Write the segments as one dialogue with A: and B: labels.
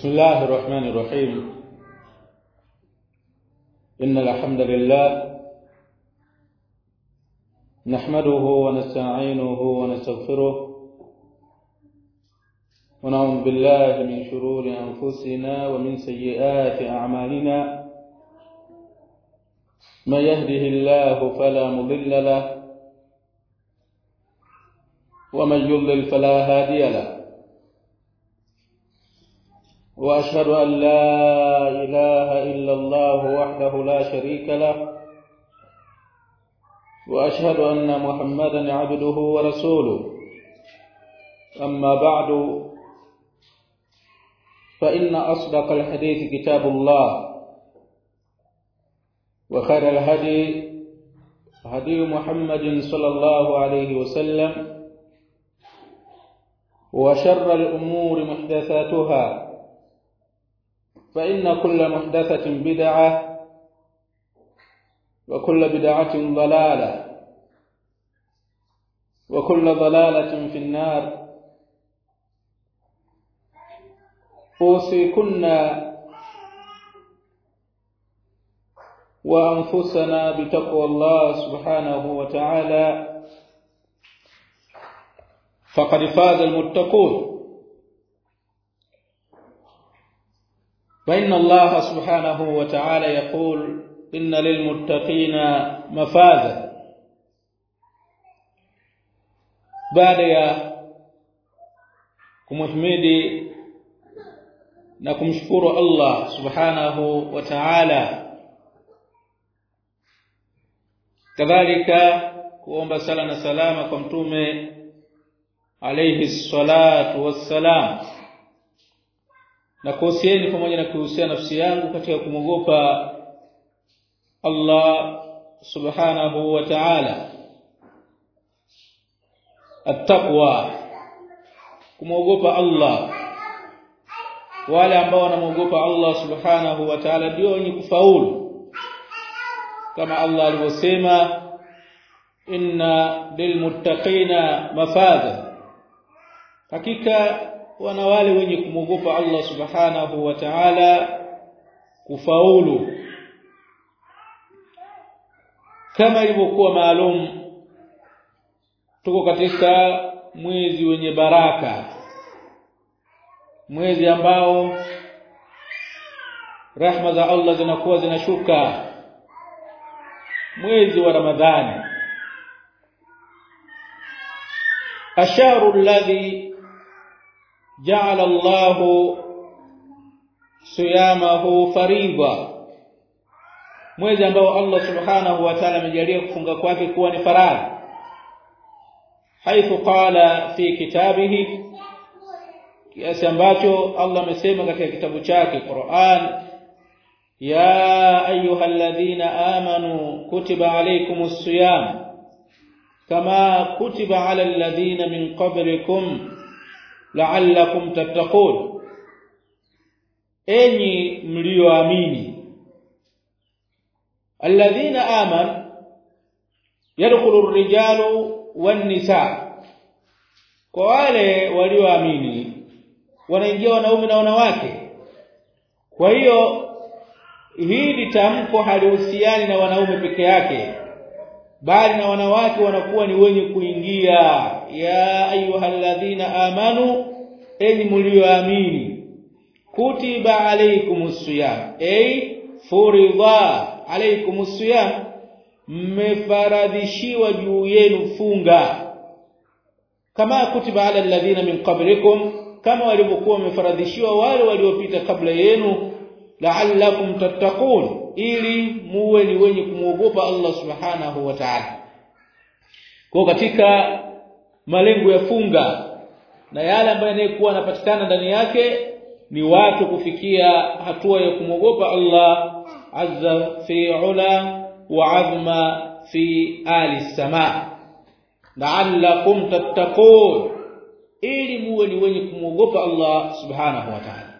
A: بسم الله الرحمن الرحيم إن الحمد لله نحمده ونستعينه ونستغفره ونعوذ بالله من شرور أنفسنا ومن سيئات أعمالنا من يهده الله فلا مضل له ومن يضلل فلا هادي له واشهد ان لا اله الا الله وحده لا شريك له واشهد ان محمدا عبده ورسوله اما بعد فان اصدق الحديث كتاب الله وخير الهدي هدي محمد صلى الله عليه وسلم وشر الامور محدثاتها فإن كل محدثة بدعة وكل بدعة ضلالة وكل ضلالة في النار أوصيكن وأنفسنا بتقوى الله سبحانه وتعالى فقد فاز المتقون فإن الله سبحانه وتعالى يقول إن للمتقين مفازا baada ya kumhimidi na kumshukuru Allah subhanahu wa ta'ala kadhalika kuomba sala na salama kwa mtume alayhi salatu wassalam na kuhusieni pamoja na kuhusia nafsi yangu katika kumwogopa Allah subhanahu wa ta'ala attaqwa kumwogopa Allah wale ambao wanamwogopa Allah subhanahu wa ta'ala ndio wenye kufaulu kama Allah alivyosema inna lilmuttaqina mafaza hakika wana wale wenye kumwogopa Allah subhanahu wa ta'ala kufaulu kama ilivyokuwa maalum tuko katika mwezi wenye baraka mwezi ambao rahma za Allah zinakuwa zinashuka mwezi wa Ramadhani asharu alladhi جعل الله صيامه فريضه mwezi ambao Allah subhanahu wa ta'ala amejalia kufunga kwake kuwa ni faradhi haithu qala fi kitabihi kiasi ambacho Allah amesema katika kitabu chake Qur'an ya ayyuhalladhina amanu kutiba alaykumus siyam kama kutiba ala alladhina min qablikum la'allakum tattaqun enyi mlioamini alladhina aman yadkhulu ar-rijalu wan-nisa kwa wale walioamini wanaingia wanaume na wanawake kwa hiyo hili tamko halihusiani na wanaume peke yake bali na wanawake wanakuwa ni wenye kuingia ya ayyuhalladhina amanu enyi mlioamini kutiba alaykumus siyam ay furidha alaykumus siyam mmefaradhishiwa juu yenu funga kama kutiba ala alladhina min qablikum kama walivyokuwa wamefaradhishiwa wale waliopita kabla yenu la'allakum tattaqun ili muwe ni wenye kumwogopa Allah subhanahu wa ta'ala kwa katika malengo ya funga na yale ambayo yanayokuwa yanapatikana ndani yake ni watu kufikia hatua ya kumwogopa Allah azza fi ula wa azma fi ali sama la'allakum tattaqun ili muwe ni wenye kumwogopa Allah subhanahu wa ta'ala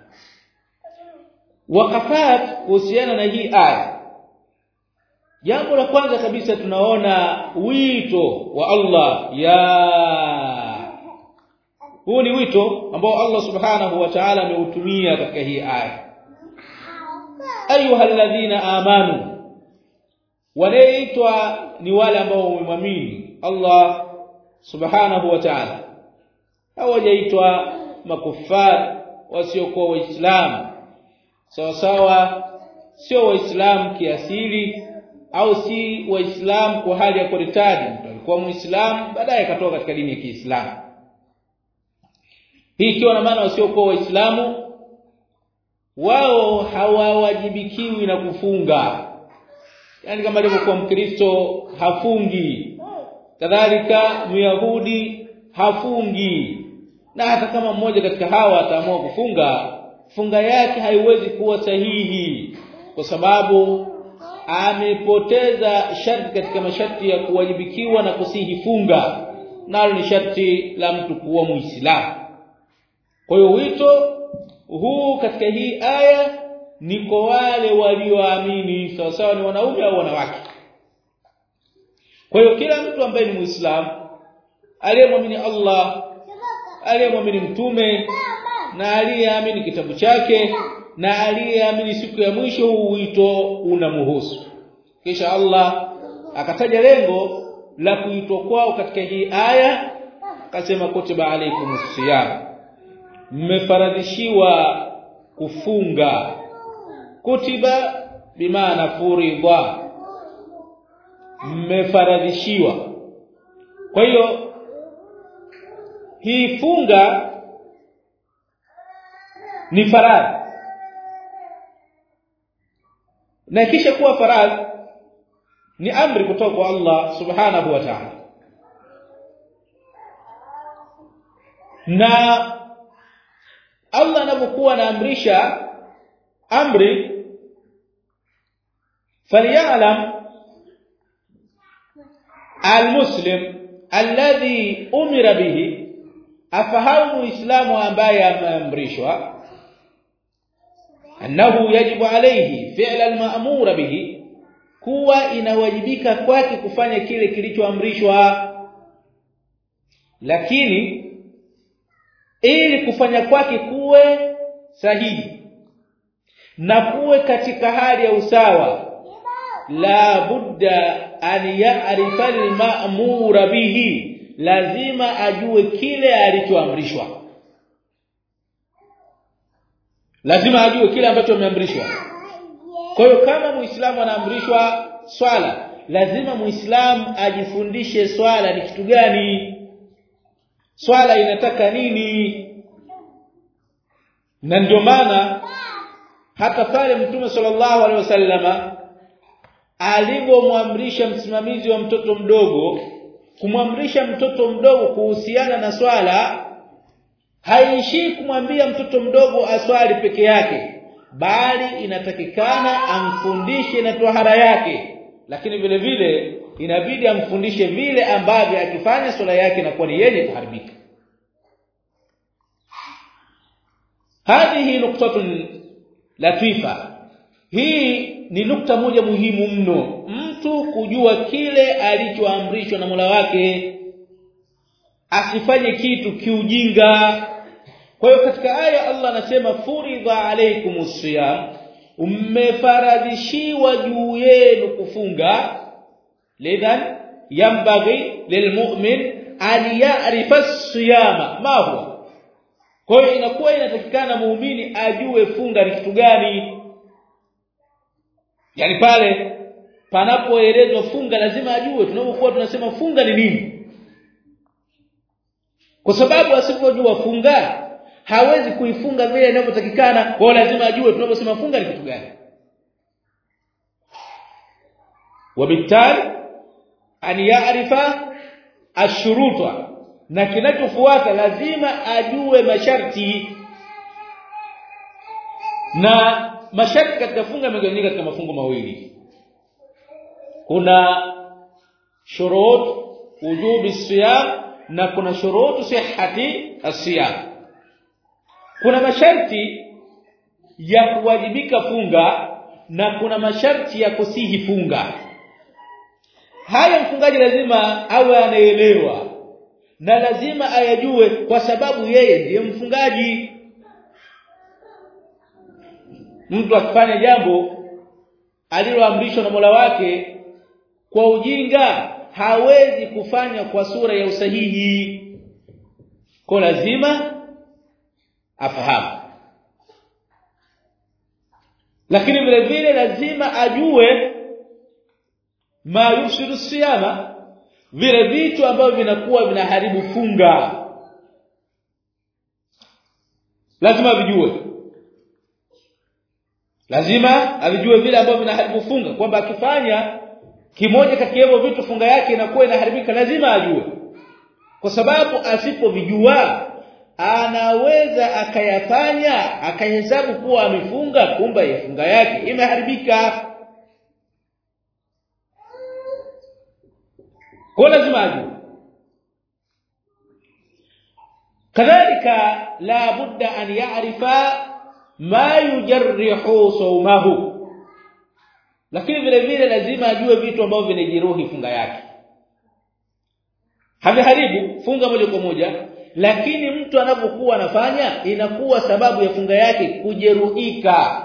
A: wakafat kuhusiana na hii aya jambo la kwanza kabisa tunaona wito wa Allah ya huu ni wito ambao Allah subhanahu wa ta'ala ameutumia katika hii aya ayyuhalladhina amanu wanaitwa ni wale ambao wamemwamini Allah subhanahu wa ta'ala hawajaitwa makufar wasiokuwa waislamu sawa sawa sio waislamu kiasili au si waislamu kwa hali ya kuritadi mtu alikuwa muislamu baadaye akatoka katika dini ya Kiislamu hii ikiwa na maana wasiokuwa waislamu wao hawawajibikiwi na kufunga yani kama alivyokuwa mkristo hafungi kadhalika myahudi hafungi na hata kama mmoja katika hawa ataamua kufunga funga yake haiwezi kuwa sahihi kwa sababu amepoteza sharti katika masharti ya kuwajibikiwa na kusihi funga nalo ni sharti la mtu kuwa muislamu kwa hiyo wito huu katika hii aya ni kwa wale walioamini sawa sawa ni wanaume au wanawake kwa hiyo kila mtu ambaye ni muislamu aliyemwamini Allah aliyemwamini mtume na aliyeamini kitabu chake na aliyeamini siku ya mwisho huu wito unamhusu kisha Allah akataja lengo la kuitwa kwao katika hii aya akasema kutiba alaikumus siyam mmefaradhishiwa kufunga kutiba bimaana furidha mmefaradhishiwa kwa hiyo hii funga ni faradhi na kisha kuwa faradhi ni amri kutoka kwa Allah subhanahu wa ta'ala na Allah anapokuwa anaamrisha amri falyalam almuslim alladhi umira bihi afahamu muislamu ambaye ameamrishwa annahu yajibu alayhi fi'la al-ma'mura bihi kuwa inawajibika kwake kufanya kile kilichoamrishwa lakini ili kufanya kwake kuwe sahihi na kuwe katika hali ya usawa la budda an ya'rifa al-ma'mura bihi lazima ajue kile alichoamrishwa lazima ajue kile ambacho ameamrishwa kwa hiyo kama muislamu anaamrishwa swala lazima muislamu ajifundishe swala ni kitu gani swala inataka nini na ndio maana hata pale mtume sallallahu alaihi wasallama alipomwamrisha msimamizi wa mtoto mdogo kumwamrisha mtoto mdogo kuhusiana na swala haishii kumwambia mtoto mdogo aswali peke yake bali inatakikana amfundishe na tohara yake lakini vile vile inabidi amfundishe vile ambavyo akifanya swala yake inakuwa ni yenye kuharibika hadhihi nuktatun latifa hii ni nukta moja muhimu mno mtu kujua kile alichoamrishwa na Mola wake asifanye kitu kiujinga kwa hiyo katika aya Allah anasema furidha alaykumus siyam ummefaradhishiwa juu yenu kufunga lidhan yambaghi lilmu'min an ya'rifa as-siyama ma huwa kwa hiyo inakuwa inatakikana muumini ajue funga ni kitu gani yani pale panapoelezwa funga lazima ajue tunapokuwa tunasema funga ni nini kwa sababu asipojua funga hawezi kuifunga vile inavyotakikana kwa lazima ajue tunaposema funga ni kitu gani wabitali an ya'rifa ashuruta na kinachofuata lazima ajue masharti na masharti katika funga yamegawanyika katika mafungo mawili kuna shurut wujubi siyam na kuna shurutu sihhati asiyam kuna masharti ya kuwajibika funga na kuna masharti ya kusihi funga haya mfungaji lazima awe anaelewa na lazima ayajue kwa sababu yeye ndiye mfungaji mtu akifanya jambo aliloamrishwa na Mola wake kwa ujinga hawezi kufanya kwa sura ya usahihi kwa lazima afahamu lakini vile vile lazima ajue ma yufsidu siyama vile vitu ambavyo vinakuwa vinaharibu funga lazima vijue lazima avijue vile ambavyo vinaharibu funga kwamba akifanya kimoja kati ya vitu funga yake inakuwa inaharibika lazima ajue kwa sababu asipovijua anaweza akayafanya akahesabu kuwa amefunga kumbe funga yake imeharibika kwa lazima ajue kadhalika la budda an ya'rifa ma yujarrihu sawmahu lakini vile vile lazima ajue vitu ambavyo vinajeruhi funga yake haviharibu funga moja kwa moja lakini mtu anapokuwa anafanya inakuwa sababu ya funga yake kujeruhika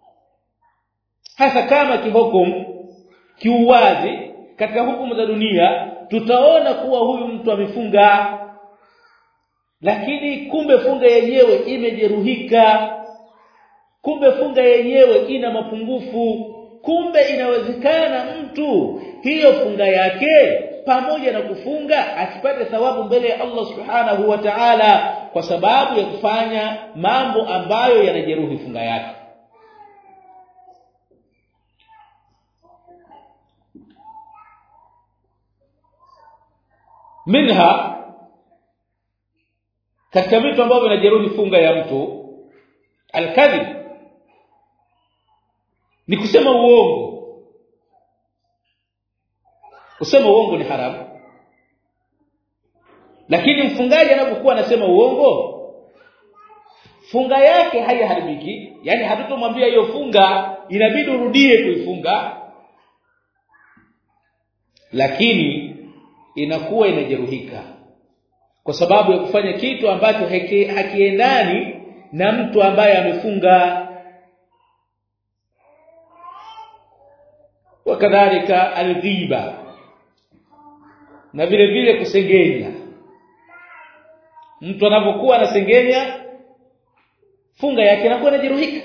A: hasa kama kihukumu kiuwazi katika hukumu za dunia tutaona kuwa huyu mtu amefunga lakini kumbe funga yenyewe imejeruhika kumbe funga yenyewe ina mapungufu kumbe inawezekana mtu hiyo funga yake pamoja na kufunga asipate thawabu mbele ya Allah subhanahu wa ta'ala kwa sababu ya kufanya mambo ambayo yanajeruhi funga yake minha katika vitu ambavyo vinajeruhi funga ya mtu alkadhib ni kusema uongo kusema uongo ni haramu lakini mfungaji anapokuwa anasema uongo funga yake haiharibiki yani hatutomwambia hiyo funga inabidi urudie kuifunga lakini inakuwa inajeruhika kwa sababu ya kufanya kitu ambacho hakiendani na mtu ambaye amefunga wakadhalika alghiba na vile vile kusengenya mtu anapokuwa anasengenya funga yake inakuwa inajeruhika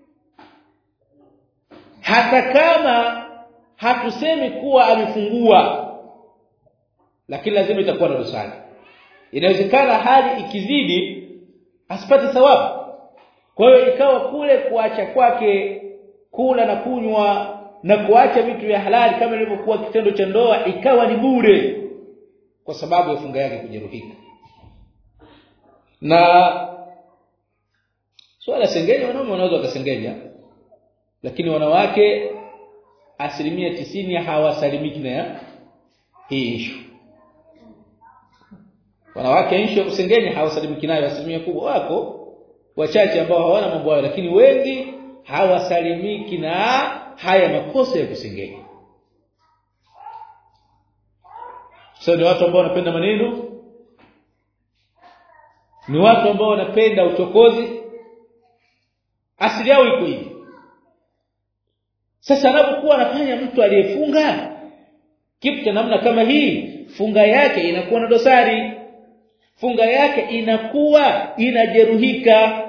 A: hata kama hatusemi kuwa amefungua lakini lazima itakuwa na dosari inawezekana hali ikizidi asipate thawabu kwa hiyo ikawa kule kuacha kwake kula na kunywa na kuacha vitu vya halali kama ilivyokuwa kitendo cha ndoa ikawa ni bure kwa sababu ya funga yake kujeruhika na swala sengenya wanaume wanaweza wakasengenya lakini wanawake asilimia tisini hawasalimiki na hii issue wanawake issue ya kusengenya hawasalimiki nayo asilimia kubwa wako wachache ambao hawana mambo hayo lakini wengi hawasalimiki na haya makosa ya kusengenya so ni watu ambao wanapenda maneno ni watu ambao wanapenda uchokozi asili yao iko hivi sasa anapokuwa anafanya mtu aliyefunga kitu cha namna kama hii funga yake inakuwa na dosari funga yake inakuwa inajeruhika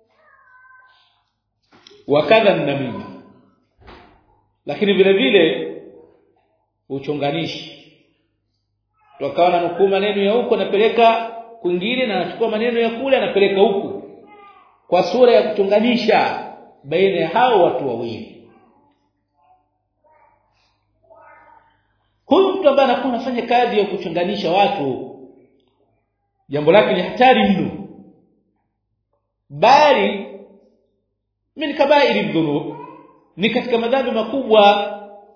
A: wakadha namima lakini vile vile uchonganishi tukawa na nukuu maneno ya huko anapeleka kwingine na anachukua maneno ya kule anapeleka huku kwa sura ya kuchonganisha baina ya hao watu wawili huyu mtu ambaye anakuwa anafanya kazi ya kuchonganisha watu jambo lake ni hatari mno bali min kabairi dhunub ni katika madhambi makubwa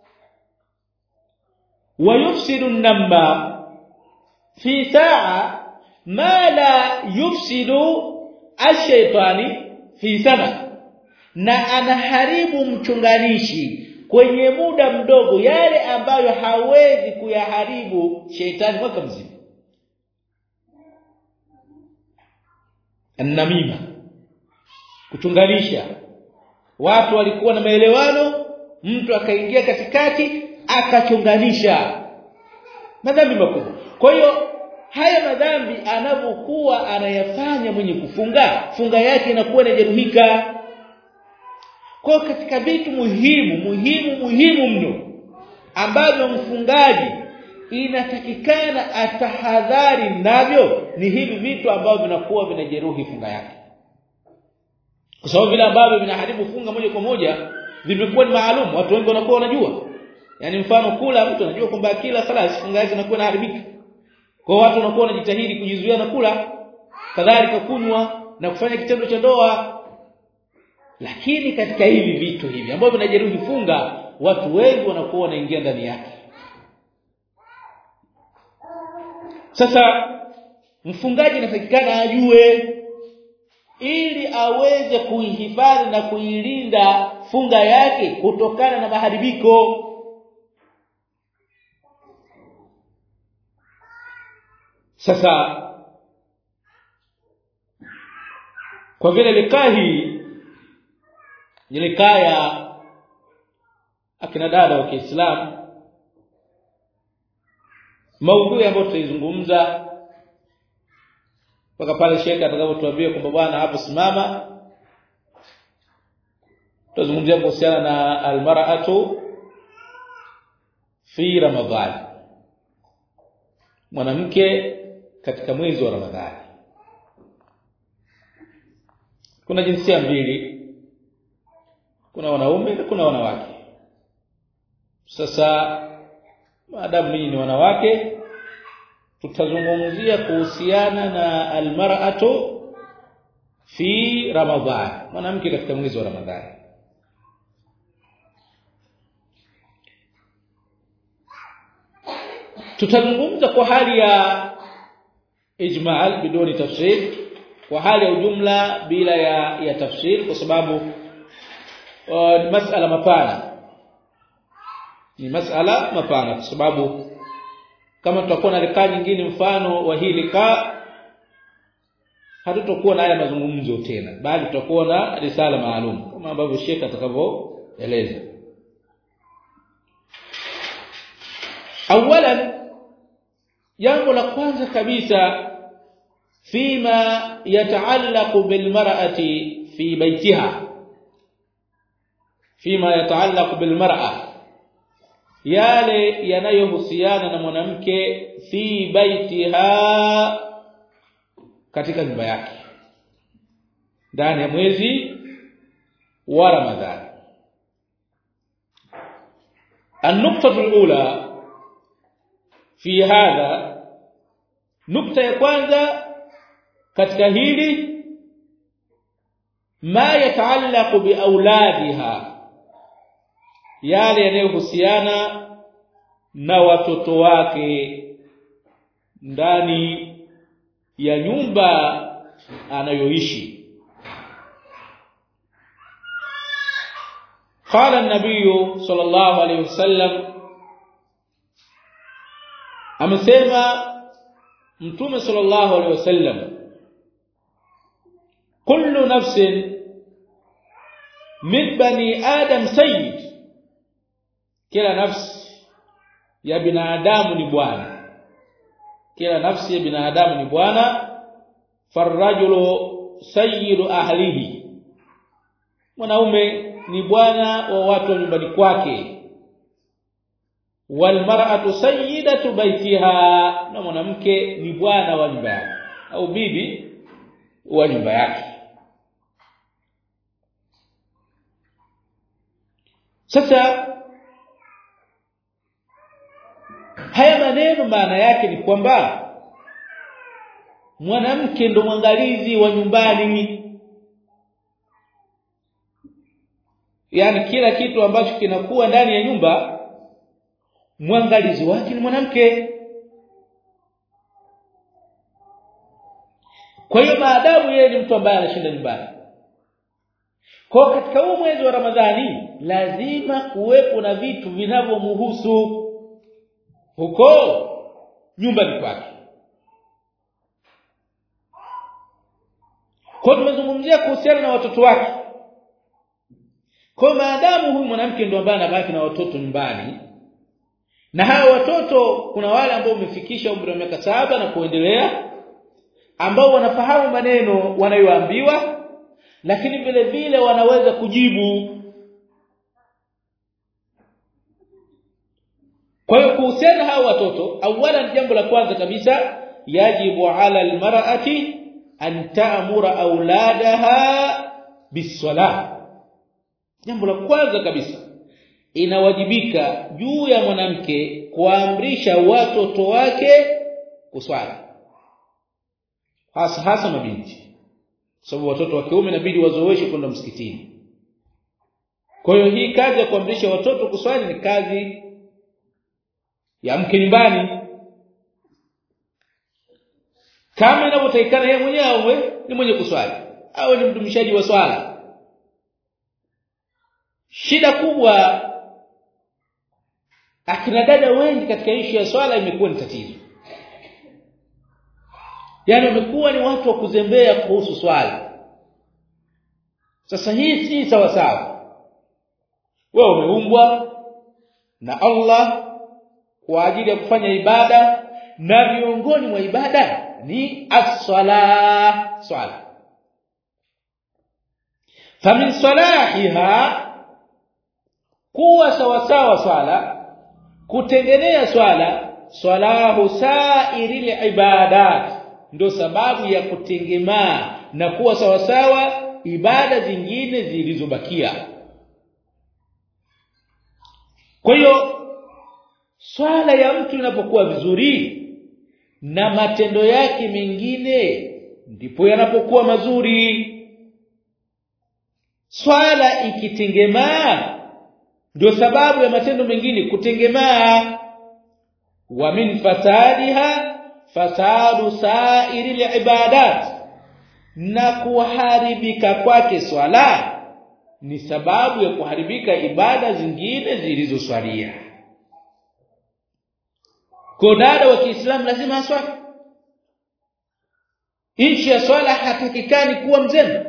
A: wayufsidu namba fi saa ma la yufsidu ash-shaytani fi sana na anaharibu mchunganishi kwenye muda mdogo yale ambayo hawezi kuyaharibu sheitani mwaka mzima namima kuchunganisha watu walikuwa na maelewano mtu akaingia katikati akachunganisha madhambi makubwa kwa hiyo haya madhambi anapokuwa anayafanya mwenye kufunga funga yake inakuwa inajeruhika kwa katika vitu muhimu muhimu muhimu mno ambavyo mfungaji inatakikana atahadhari navyo ni hivi vitu ambavyo vinakuwa vinajeruhi funga yake kwa sababu vile ambavyo vinaharibu funga moja kwa moja vimekuwa ni maalum watu wengi wanakuwa wanajua yani mfano kula mtu anajua kwamba kila sala funga yake inakuwa inaharibika kwa watu wanakuwa wanajitahidi kujizuia na kula kadhalika kunywa na kufanya kitendo cha ndoa lakini katika hivi vitu hivi ambavyo vinajeruhi funga watu wengi wanakuwa wanaingia ndani yake sasa mfungaji anatakikana ajue ili aweze kuihifadhi na kuilinda funga yake kutokana na maharibiko sasa kwa vile likaa hii ni likaa ya akina dada wa Kiislamu maudhui ambayo tutaizungumza mpaka pale shekhe atakapotuambia kwamba bwana hapo simama tutazungumzia kuhusiana na almar'atu fi ramadhani mwanamke katika mwezi wa ramadhani kuna jinsia mbili kuna wanaume na kuna wanawake sasa maadamu ninyi ni wanawake tutazungumzia kuhusiana na almar'atu fi ramadhan mwanamke katika mwezi wa ramadhani tutazungumza kwa hali ya ijmal biduni tafsir kwa hali ya ujumla bila ya ya tafsir kwa sababu uh, ni masala mapana ni masala mapana kwa sababu kama tutakuwa na likaa nyingine mfano wa hii likaa hatutokuwa na haya mazungumzo tena bali tutakuwa na risala maalum kama ambavyo Sheikh atakavyoeleza awalan jambo la kwanza kabisa fima yataallaqu bilmar'ati fi baitiha fima yataallaqu bilmar'a yale yanayohusiana na mwanamke fi baitiha katika nyumba yake ndani ya mwezi wa Ramadhani النقطه الاولى في هذا nukta ya kwanza katika hili ma yataallaqu bi auladiha yale yanayohusiana na watoto wake ndani ya nyumba anayoishi قال النبي صلى الله عليه وسلم amesema mtume sallallahu alaihi wasallam kullu nafsin min bani adam sayyid kila nafsi ya binadamu ni bwana kila nafsi ya binadamu ni bwana farrajulu sayyidu ahlihi mwanaume ni bwana wa watu wa nyumbani kwake walmar'atu sayyidatu baitiha na mwanamke ni bwana wa nyumba yake au bibi wa nyumba yake sasa haya maneno maana yake ni kwamba mwanamke ndo mwangalizi wa nyumbani yaani kila kitu ambacho kinakuwa ndani ya nyumba mwangalizi wake ni mwanamke kwa hiyo maadamu yeye ni mtu ambaye anashinda nyumbani kwa katika huu mwezi wa Ramadhani lazima kuwepo na vitu vinavyomhusu huko nyumbani kwake kwa tumezungumzia kuhusiana na watoto wake kwa maadamu huyu mwanamke ndio ambaye anabaki na watoto nyumbani na hao watoto kuna wale ambao wamefikisha umri wa miaka saba na kuendelea ambao wanafahamu maneno wanayoambiwa lakini vile vile wanaweza kujibu kwa hiyo kuhusiana hao watoto awala jambo la kwanza kabisa yajibu ala almar'ati an ta'mura auladaha biswala jambo la kwanza kabisa inawajibika juu ya mwanamke kuamrisha watoto wake kuswali hasa hasa mabinti sababu watoto wa kiume inabidi wazoeshwe kwenda msikitini kwa hiyo hii kazi ya kuamrisha watoto kuswali ni kazi ya mke nyumbani kama inavyotakikana yeye mwenyewe awe ni mwenye kuswali awe ni mdumishaji wa swala shida kubwa akina dada wengi katika ishu ya swala imekuwa ni tatizo yani wamekuwa ni watu wa kuzembea kuhusu swala sasa hii si sawa sawa wewe umeumbwa na Allah kwa ajili ya kufanya ibada na miongoni mwa ibada ni as-sala swala famin salahiha kuwa sawa sawa swala kutengenea swala swalahu sairil ibadat ndio sababu ya kutengemaa na kuwa sawa sawa ibada zingine zilizobakia kwa hiyo swala ya mtu inapokuwa vizuri na matendo yake mengine ndipo yanapokuwa mazuri swala ikitengemaa ndio sababu ya matendo mengine kutengemaa wa min fasadiha fasadu sairil ibadat na kuharibika kwake swala ni sababu ya kuharibika ibada zingine zilizoswalia kwa dada wa Kiislamu lazima aswali nchi ya swala hatakikani kuwa mzembe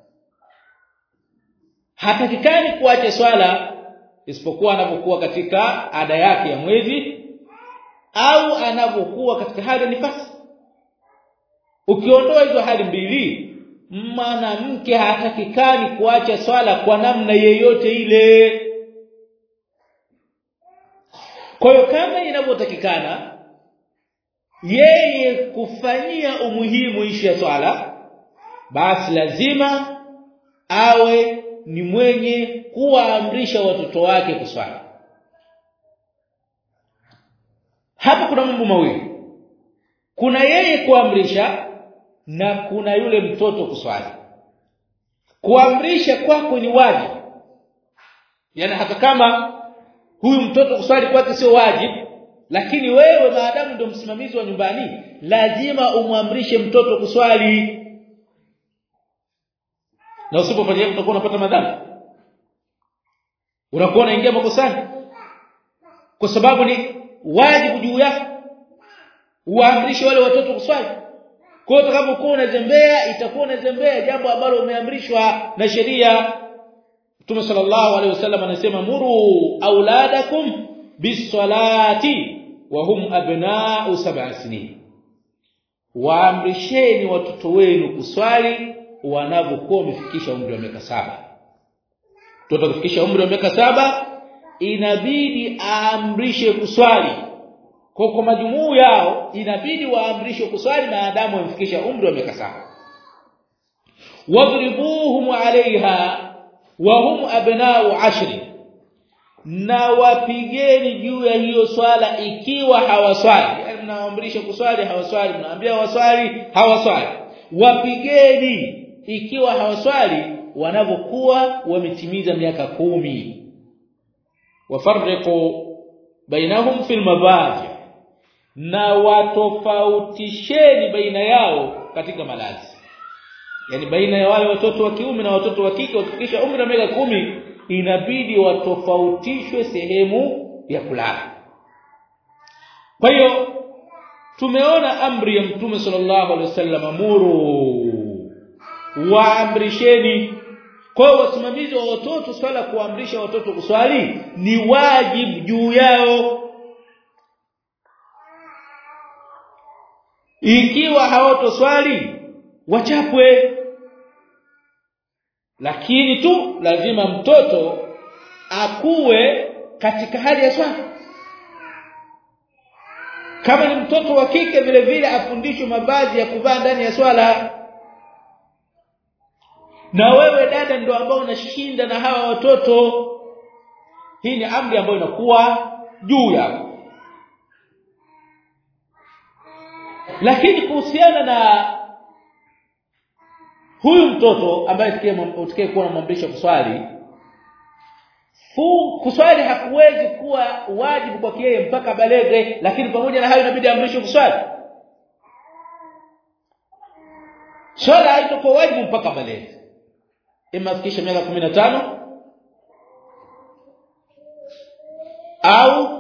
A: hatakikani kuacha swala isipokuwa anapokuwa katika ada yake ya mwezi au anapokuwa katika hali nifasi ukiondoa hizo hali mbili mwanamke hatakikani kuacha swala kwa namna yeyote ile kwa hiyo kama inavyotakikana yeye kufanyia umuhimu ishi ya swala basi lazima awe ni mwenye kuwaamrisha watoto wake kuswali hapa kuna mambo mawili kuna yeye kuamrisha na kuna yule mtoto kuswali kuamrisha kwako ni wajibu yani hata kama huyu mtoto kuswali kwake sio wajibu lakini wewe maadamu ndio msimamizi wa nyumbani lazima umwamrishe mtoto kuswali na usipofanya hivyo utakuwa unapata madhambi unakuwa unaingia makosani kwa sababu ni wajibu juu yako uamrishe wale watoto kuswali kwa hiyo utakapokuwa unazembea itakuwa unazembea jambo ambalo umeamrishwa na sheria Mtume sallallahu alaihi wasallam anasema muru auladakum bisalati wa hum abna'u sab'a sinin waamrisheni watoto wenu kuswali wanapokuwa wamefikisha umri wa miaka saba mtoto kufikisha umri wa miaka saba inabidi aamrishe kuswali kwa kwa majumuu yao inabidi waamrishwe kuswali maadamu wamefikisha umri wa miaka saba wadribuhum alaiha wa hum abna'u ashri na wapigeni juu ya hiyo swala ikiwa hawaswali yani mnawaamrisha kuswali hawaswali mnaambia waswali hawaswali wapigeni ikiwa hawaswali wanapokuwa wametimiza miaka kumi wafarriqu bainahum fil mabaji na watofautisheni baina yao katika malazi yani baina ya wale watoto wa kiume na watoto wa kike wakifikisha umri wa miaka kumi inabidi watofautishwe sehemu ya kulala kwa hiyo tumeona amri ya mtume sallallahu alaihi wasallam amuru waamrisheni kwa hiyo wasimamizi wa watoto swala kuamrisha watoto kuswali ni wajibu juu yao ikiwa hawatoswali wachapwe lakini tu lazima mtoto akuwe katika hali ya swala kama ni mtoto wa kike vile vile afundishwe mavazi ya kuvaa ndani ya swala na wewe dada ndio ambao unashinda na hawa watoto hii ni amri ambayo inakuwa juu yako lakini kuhusiana na huyu mtoto ambaye tukiye kuwa namwamrisha kuswali fu kuswali hakuwezi kuwa wajibu kwa yeye mpaka balege lakini pamoja na hayo inabidi amrishwe kuswali swala haitakuwa wajibu mpaka balege ima afikishe miaka 15 au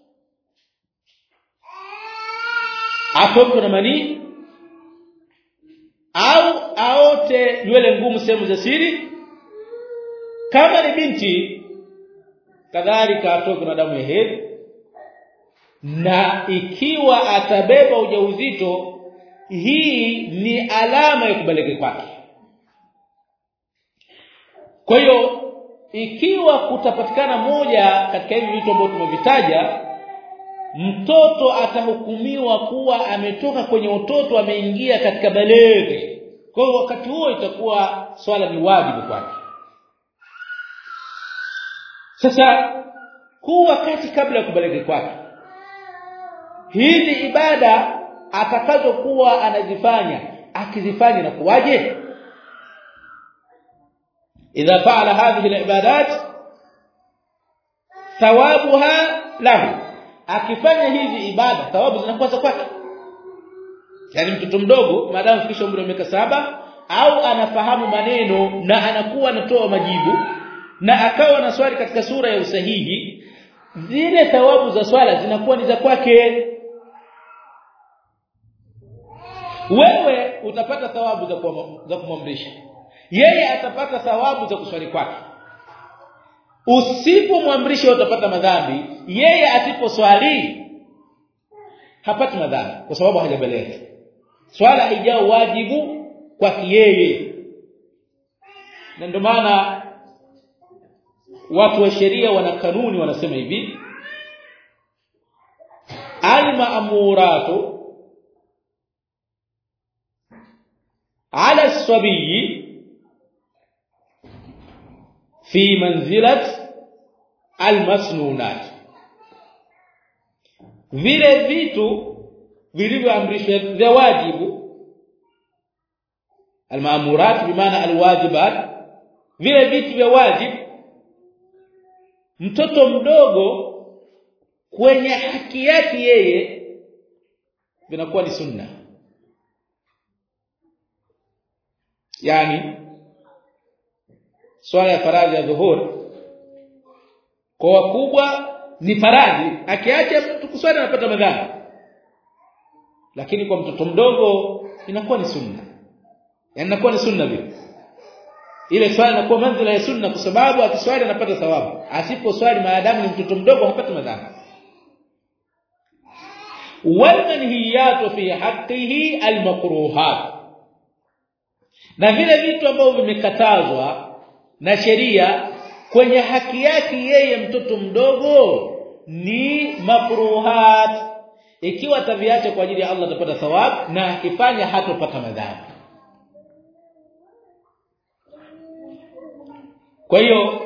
A: atokwe na manii au aote nywele ngumu sehemu za siri kama ni binti kadhalika atoke na damu ya hedhi na ikiwa atabeba ujauzito hii ni alama ya kubaliki kwake kwa hiyo ikiwa kutapatikana moja katika hivi vitu ambavyo tumevitaja mtoto atahukumiwa kuwa ametoka kwenye utoto ameingia katika baleghe kwa hiyo wakati huo itakuwa swala ni wajibu kwake sasa huu wakati kabla ya kubaliki kwake hizi ibada atakazokuwa anazifanya akizifanya na kuwaje idha faala hadhihi alibadat thawabuha lahu akifanya hizi ibada thawabu zinakuwa za kwake yani mtoto mdogo maadamu fikisha umri wa miaka saba au anafahamu maneno na anakuwa anatoa majibu na akawa na swali katika sura ya usahihi zile thawabu za swala zinakuwa ni za kwake wewe utapata thawabu za za kumwamrisha yeye atapata thawabu za kuswali kwake usipomwamrisha utapata madhambi yeye asiposwali hapati madhambi kwa sababu hajabaleka swala haijao wajibu kwake yeye na ndio maana watu wa sheria wana kanuni wanasema hivi al-ma'muratu ala as-sabiy fi manzilat al-masnunat vile vitu vilivyoamrishwa vya wajibu al-ma'murat bimaana al-wajibat vile vitu vya wajibu mtoto mdogo kwenye haki yake yeye vinakuwa ni sunna yani swala ya faradhi ya dhuhur kwa wakubwa ni faradhi akiacha mtu kuswali anapata madhambi lakini kwa mtoto mdogo inakuwa ni sunna yani inakuwa ni sunna vile ile swali inakuwa manzila ya sunna kwa sababu akiswali anapata thawabu asiposwali maadamu ni mtoto mdogo hapati madhambi walmanhiyatu fi haqqihi almakruhat na vile vitu ambavyo vimekatazwa na sheria kwenye haki yake yeye mtoto mdogo ni makruhat ikiwa ataviacha kwa ajili ya Allah atapata thawabu na akifanya hatopata madhambi kwa hiyo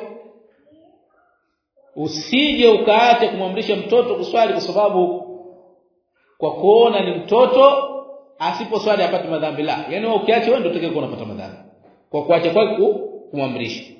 A: usije ukaacha kumwamrisha mtoto kuswali kwa sababu kwa kuona ni mtoto asiposwali apate madhambi la yani wewe ukiacha wewe ndio utakayekuwa unapata madhambi kwa kuacha kwako kumwamrisha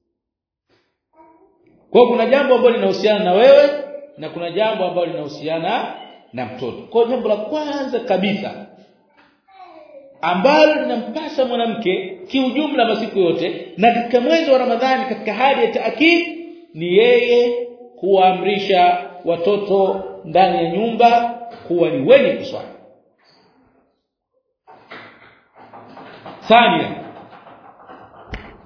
A: kwa kuna jambo ambalo linahusiana na wewe na kuna jambo ambalo linahusiana na mtoto kwa jambo la kwanza kabisa ambalo linampasa mwanamke kiujumla masiku yote na katika mwezi wa Ramadhani katika hali ya taakid ni yeye kuamrisha watoto ndani ya nyumba kuwa ni wenye kuswali. Thania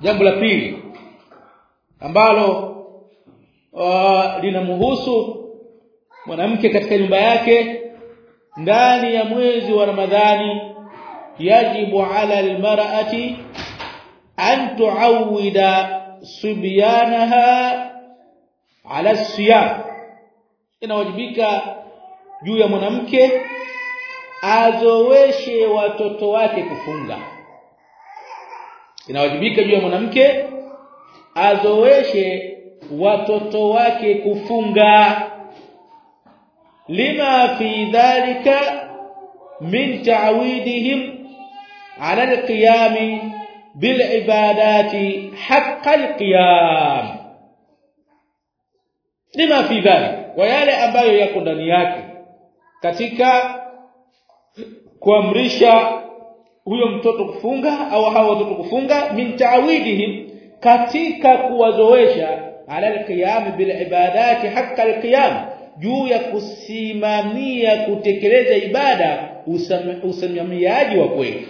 A: jambo la pili ambalo uh, linamhusu mwanamke katika nyumba yake ndani ya mwezi wa Ramadhani yajibu ala almar'ati an tuawida subyanaha ala siyam inawajibika juu ya mwanamke azoweshe watoto wake kufunga inawajibika juu ya mwanamke azoweshe watoto wake kufunga lima fi dhalika min ta'widihim ala alqiyam bil ibadati haqq alqiyam lima fi dhalika wa yale ambayo yako ndani yake katika kuamrisha huyo mtoto kufunga au hao watoto kufunga min ta'widihim katika kuwazoesha ala alqiyam bil ibadati haqqa alqiyam juu ya kusimamia kutekeleza ibada usimamiaji wa kweli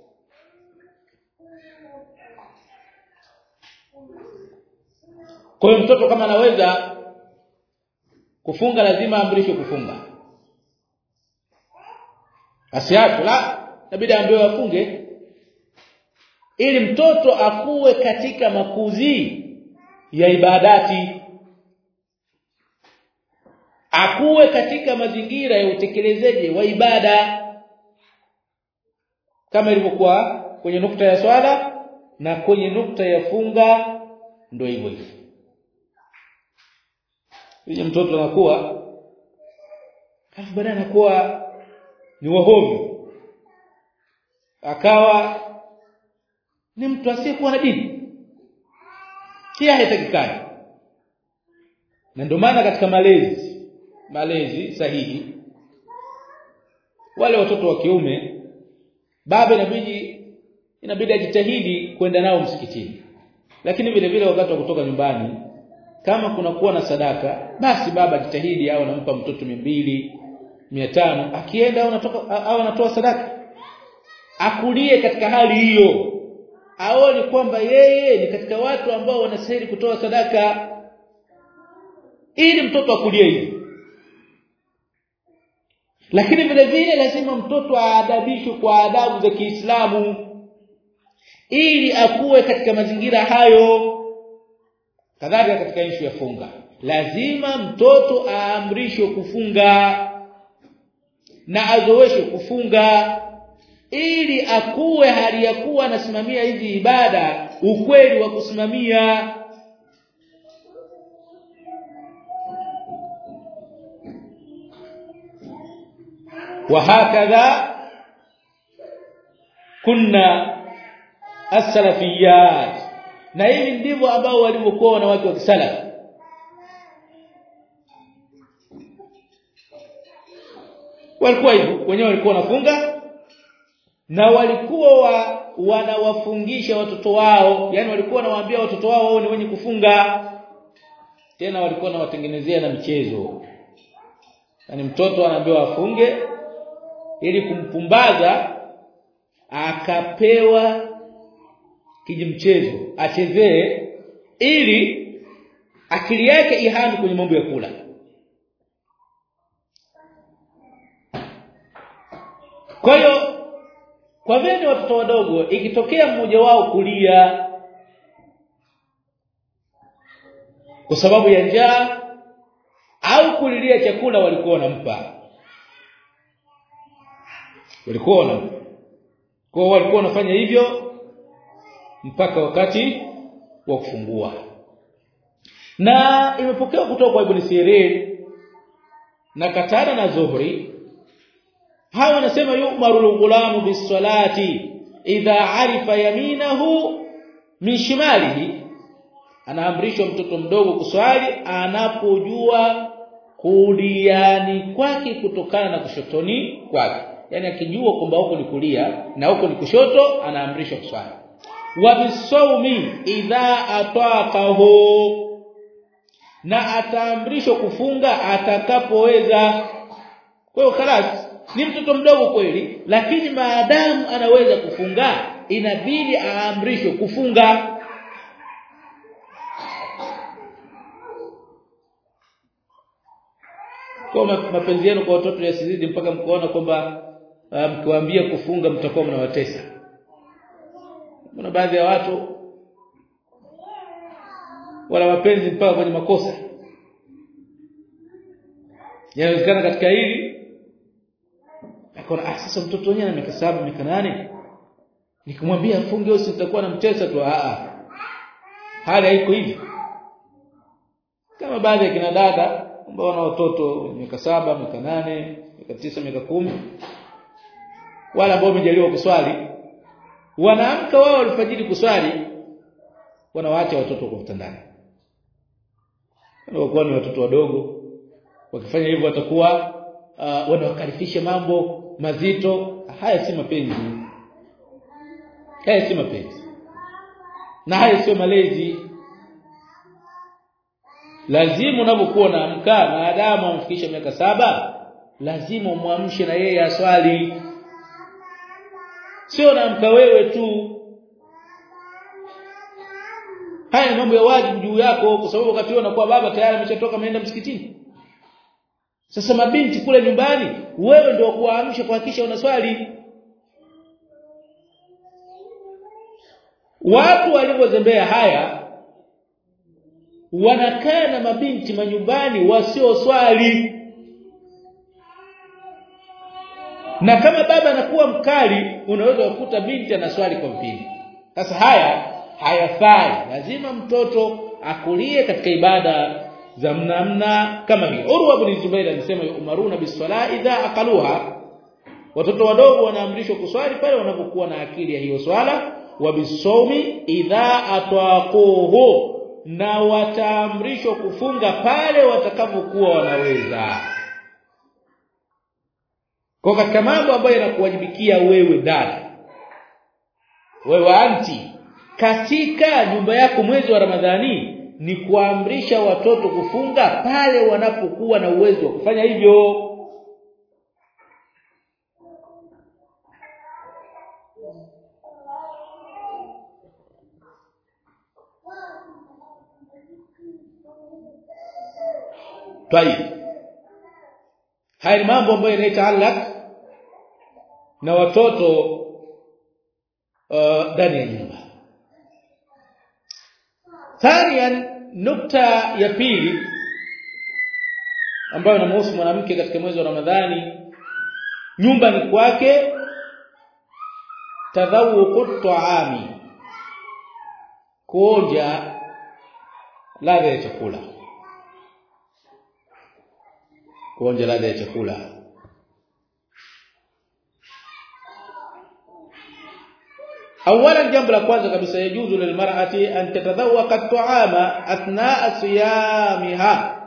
A: kwa hiyo mtoto kama anaweza kufunga lazima amrishwe kufunga asiache la inabidi ambiwe afunge ili mtoto akuwe katika makuzi ya ibadati akuwe katika mazingira ya utekelezaji wa ibada kama ilivyokuwa kwenye nukta ya swala na kwenye nukta ya funga ndio hivyo hivyo ili mtoto anakuwa alafu baadaye anakuwa ni wahomi akawa ni mtu asiyekuwa na dini pia haitakikani na ndio maana katika malezi malezi sahihi wale watoto wa kiume baba inabidi inabidi ajitahidi kwenda nao msikitini lakini vile vile wakati wa kutoka nyumbani kama kuna kuwa na sadaka basi baba jitahidi au anampa mtoto 200 500 akienda au anatoka au anatoa sadaka akulie katika hali hiyo aone kwamba yeye ni katika watu ambao wanastahili kutoa sadaka ili mtoto akulie hivi lakini vile vile lazima mtoto aadabishwe kwa adabu za Kiislamu ili akuwe katika mazingira hayo kadhalika katika ishu ya funga lazima mtoto aamrishwe kufunga na azoeshwe kufunga ili akuwe hali ya kuwa anasimamia hizi ibada ukweli wa kusimamia وهكذا كنا السلفيات na hivi ndivyo ambao walivyokuwa wanawake wa kisalafi walikuwa hivyo wenyewe walikuwa wanafunga na walikuwa wa, wanawafungisha watoto wao yani walikuwa wanawaambia watoto wao wao ni wenye kufunga tena walikuwa wanawatengenezea na michezo yani mtoto anaambiwa afunge ili kumpumbaza akapewa kijimchezo achezee ili akili yake ihame kwenye mambo ya kula kwa hiyo kwa vile watoto wadogo ikitokea mmoja wao kulia kwa sababu ya njaa au kulilia chakula walikuwa wanampa walikuwa wanampa kwa walikuwa wanafanya hivyo mpaka wakati wa kufungua na imepokewa kutoka kwa Ibn Sirin na Katara na Zuhri hawa wanasema yu'maru al-ghulamu bis-salati idha arifa yaminahu min shimalihi anaamrishwa mtoto mdogo kuswali anapojua kuliani kwake kutokana na kushotoni kwake yani akijua kwamba huko ni kulia na huko ni kushoto anaamrishwa kuswali wa bisawmi idha ataqahu na ataamrishwa kufunga atakapoweza kwa hiyo khalas ni mtoto mdogo kweli lakini maadamu anaweza kufunga inabidi aamrishwe kufunga kwa mapenzi yenu kwa watoto yasizidi mpaka mkoona kwamba mkiwaambia kufunga mtakuwa mnawatesa kuna baadhi ya watu wala mapenzi mpaka kwenye makosa yanawezekana katika hili akaona ah sasa mtoto wenyewe ana miaka saba miaka nane nikimwambia afunge au sitakuwa na mtesa tu a a hali haiko hivi kama baadhi ya kina dada ambao wana watoto miaka saba miaka nane miaka tisa miaka kumi wala ambao wamejaliwa kuswali wanaamka wao alfajiri kuswali wanawaacha watoto kwa vitandani wanakuwa ni watoto wadogo wakifanya hivyo watakuwa uh, wanawakarifisha mambo mazito haya si mapenzi haya si mapenzi na haya sio malezi lazima unapokuwa unaamka maadamu amfikisha miaka saba lazima umwamshe na yeye aswali sio naamka wewe tu haya mambo ya wajibu juu yako kwa sababu wakati unakuwa baba tayari ameshatoka ameenda msikitini sasa mabinti kule nyumbani wewe ndio kuamsha kuhakikisha unaswali watu walivyozembea haya wanakaa na mabinti manyumbani wasioswali na kama baba anakuwa mkali unaweza kukuta binti anaswali kwa mpili sasa haya hayafai lazima mtoto akulie katika ibada za mnamna kama hii Urwa ibn Zubair alisema umaruna biswala idha aqaluha watoto wadogo wanaamrishwa kuswali pale wanapokuwa na akili ya hiyo swala wa bisawmi idha atwaquhu na wataamrishwa kufunga pale watakapokuwa wanaweza kwa katika mambo ambayo yanakuwajibikia wewe dada wewe anti katika nyumba yako mwezi wa Ramadhani ni kuamrisha watoto kufunga pale wanapokuwa na uwezo wa kufanya hivyo Tayib. Haya ni mambo ambayo yanayotaalak na watoto ndani uh, ya nyumba. Thaniyan nukta ya pili ambayo inamhusu mwanamke katika mwezi wa Ramadhani nyumba ni kwake tadhawuqu ta'ami kuonja ladha ya chakula kuonja ladha ya chakula اولا jambo la kwanza kabisa yajuzu lilmar'ati an tatadhawwaqa at-ta'ama athna'a siyamiha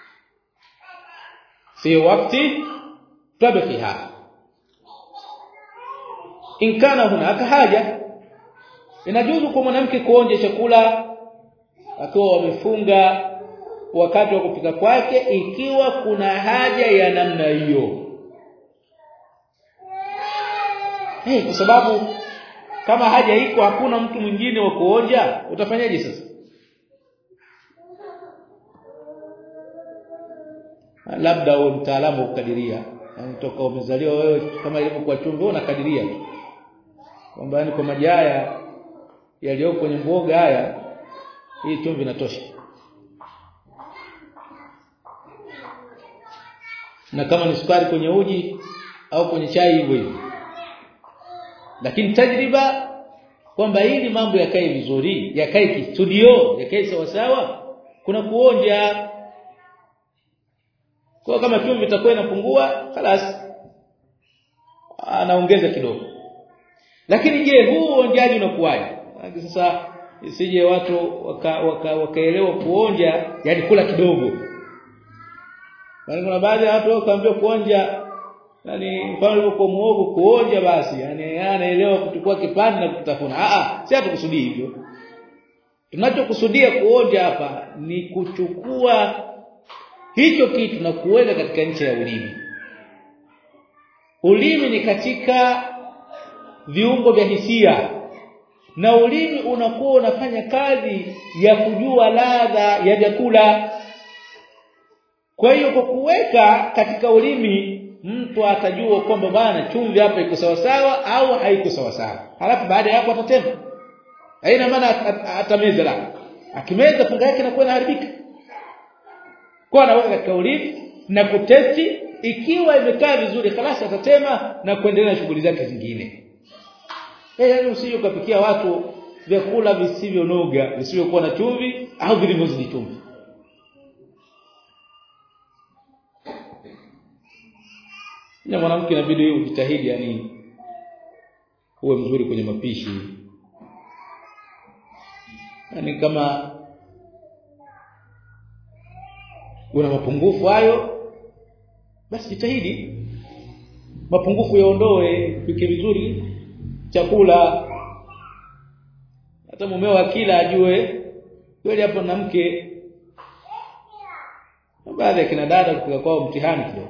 A: fi waqti tabqiha in kana hunaka haja inajuzu kwa mwanamke kuonja chakula akiwa wamefunga wakati wa kupika kwake ikiwa kuna haja ya namna hiyo hey, kwa sababu kama haja iko hakuna mtu mwingine wa kuonja utafanyaje sasa labda uwe mtaalamu wa kukadiria yani toka umezaliwa wewe kama ilivyokuwa chumvi unakadiria tu kwamba yani kwa maji haya yaliyoko kwenye mboga haya hii chumvi inatosha na kama ni sukari kwenye uji au kwenye chai hivyo hivyo lakini tajriba kwamba ili mambo yakae vizuri yakae kistudio yakae sawa sawa kuna kuonja kwa kama chumvi itakuwa inapungua خلاص anaongeza kidogo lakini je huu uonjaji unakuwaje sasa isije watu wakaelewa waka, waka kuonja yani kula kidogo Bali kuna baadhi ya watu wakaambia kuonja yani mfano ulivyokuwa muogo kuonja basi yani anaelewa kuchukua kipande na kutafuna a a si hatukusudii hivyo tunachokusudia kuonja hapa ni kuchukua hicho kitu na kuweka katika ncha ya ulimi ulimi ni katika viungo vya hisia na ulimi unakuwa unafanya kazi ya kujua ladha ya vyakula kwa hiyo kwa kuweka katika ulimi mtu atajua kwamba bwana chumvi hapa iko sawa sawa au haiko sawa sawa halafu baada ya hapo atatema haina maana atameza la akimeza funga yake inakuwa inaharibika kwa anaweka katika ulimi na kutesti ikiwa imekaa vizuri kalasi atatema na kuendelea na shughuli zake zingine eh yani usije ukapikia watu vyakula visivyonoga visivyokuwa na chumvi au vilivyozidi chumvi na mwanamke inabidi ujitahidi yani uwe mzuri kwenye mapishi yani kama una mapungufu hayo basi jitahidi mapungufu yaondoe pike vizuri chakula hata mumeo akila ajue kweli hapo na mke baadhi ya kina dada kupika kwao mtihani kidogo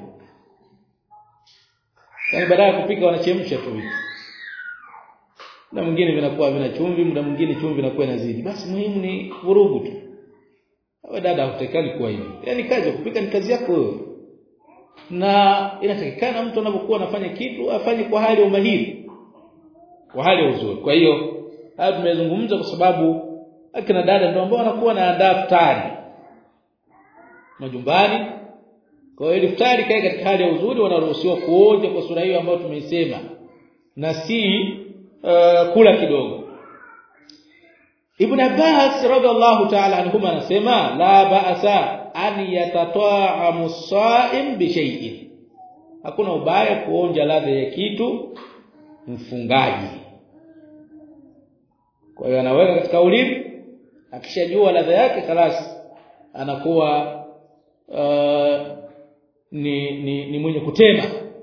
A: Yaani baada ya kupika wanachemsha tu vitu. Na mwingine vinakuwa vina chumvi, muda mwingine chumvi inakuwa inazidi. Basi muhimu ni vurugu tu. Wewe dada hutakani kuwa hivyo. Yaani kazi ya kupika ni kazi yako wewe. Na inatakikana mtu anapokuwa anafanya kitu afanye kwa hali ya umahiri. Kwa hali ya uzuri. Kwa hiyo haya tumezungumza kwa sababu akina dada ndio ambao wanakuwa na daftari majumbani kwa hiyo iftari kae katika hali ya uzuri wanaruhusiwa kuonja kwa sura hiyo ambayo tumeisema na si uh, kula kidogo Ibn Abbas radhiallahu ta'ala anhuma anasema la ba'sa an yatata'amu as-sa'im bi shay'in hakuna ubaya kuonja ladha ya kitu mfungaji kwa hiyo anaweka katika ulimi akishajua ladha yake خلاص anakuwa uh, ni, ni ni mwenye kutema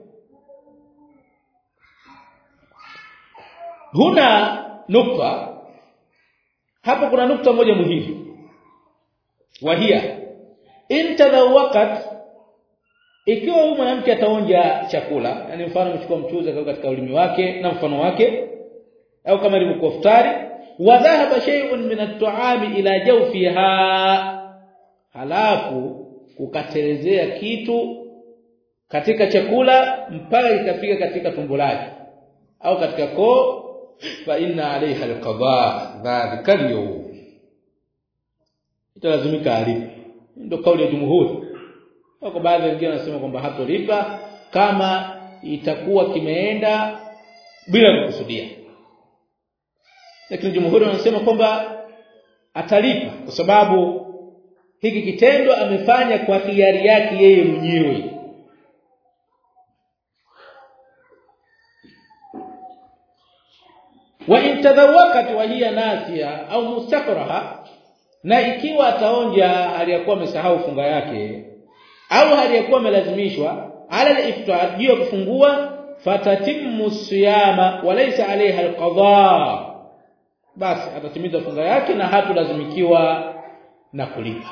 A: huna nukta hapo kuna nukta moja muhimu wahia intadawaqat ikiwa huyu mwanamke ataonja chakula yani mfano amechukua mchuzi akaweka katika ulimi wake na mfano wake au kama ilivyokuwa futari wa dhahaba shay'un min at-ta'ami ila jawfiha halafu kukatelezea kitu katika chakula mpaka ikafika katika tumbo lake au katika koo fa inna alaiha alqada dhalika al italazimika alipe ndio kauli ya jumhuri kwa baadhi wengine wanasema kwamba hatolipa kama itakuwa kimeenda bila kukusudia lakini jumhuri wanasema kwamba atalipa kwa sababu hiki kitendo amefanya kwa hiari yake yeye mwenyewe wa intadhawakat wa hiya nasiya au mustakraha na ikiwa ataonja hali ya kuwa amesahau funga yake au hali ya kuwa amelazimishwa ala al-iftar juu ya kufungua fatatimmu siyama walaysa alayha al-qada basi atatimiza funga yake na hatulazimikiwa na kulipa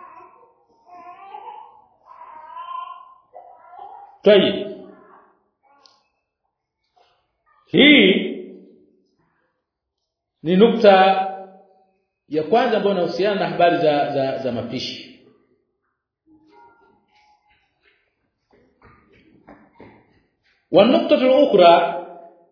A: Tayib. Hii ni nukta ya kwanza ambayo inahusiana na habari za za, za mapishi. والنقطه الاخرى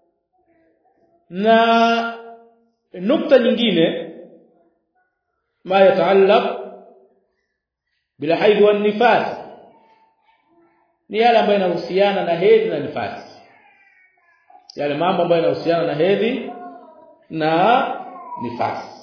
A: na nukta nyingine ma yataallaq bila haidh wan nifas ni yale ambayo yanahusiana na hedhi na nifasi yale mambo ambayo yanahusiana na hedhi na nifasi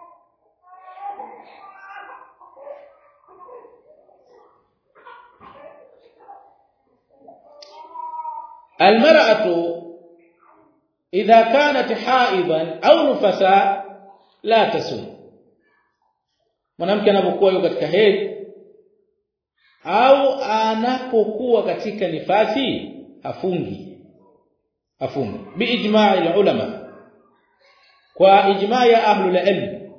A: المرأة إذا كانت حائضا أو نفسا لا تصوم mwanamke anapokuwa yuko katika hedhi au anapokuwa katika nifasi afungi afungi biijma'i ulama kwa ijma' ya ahlul ilm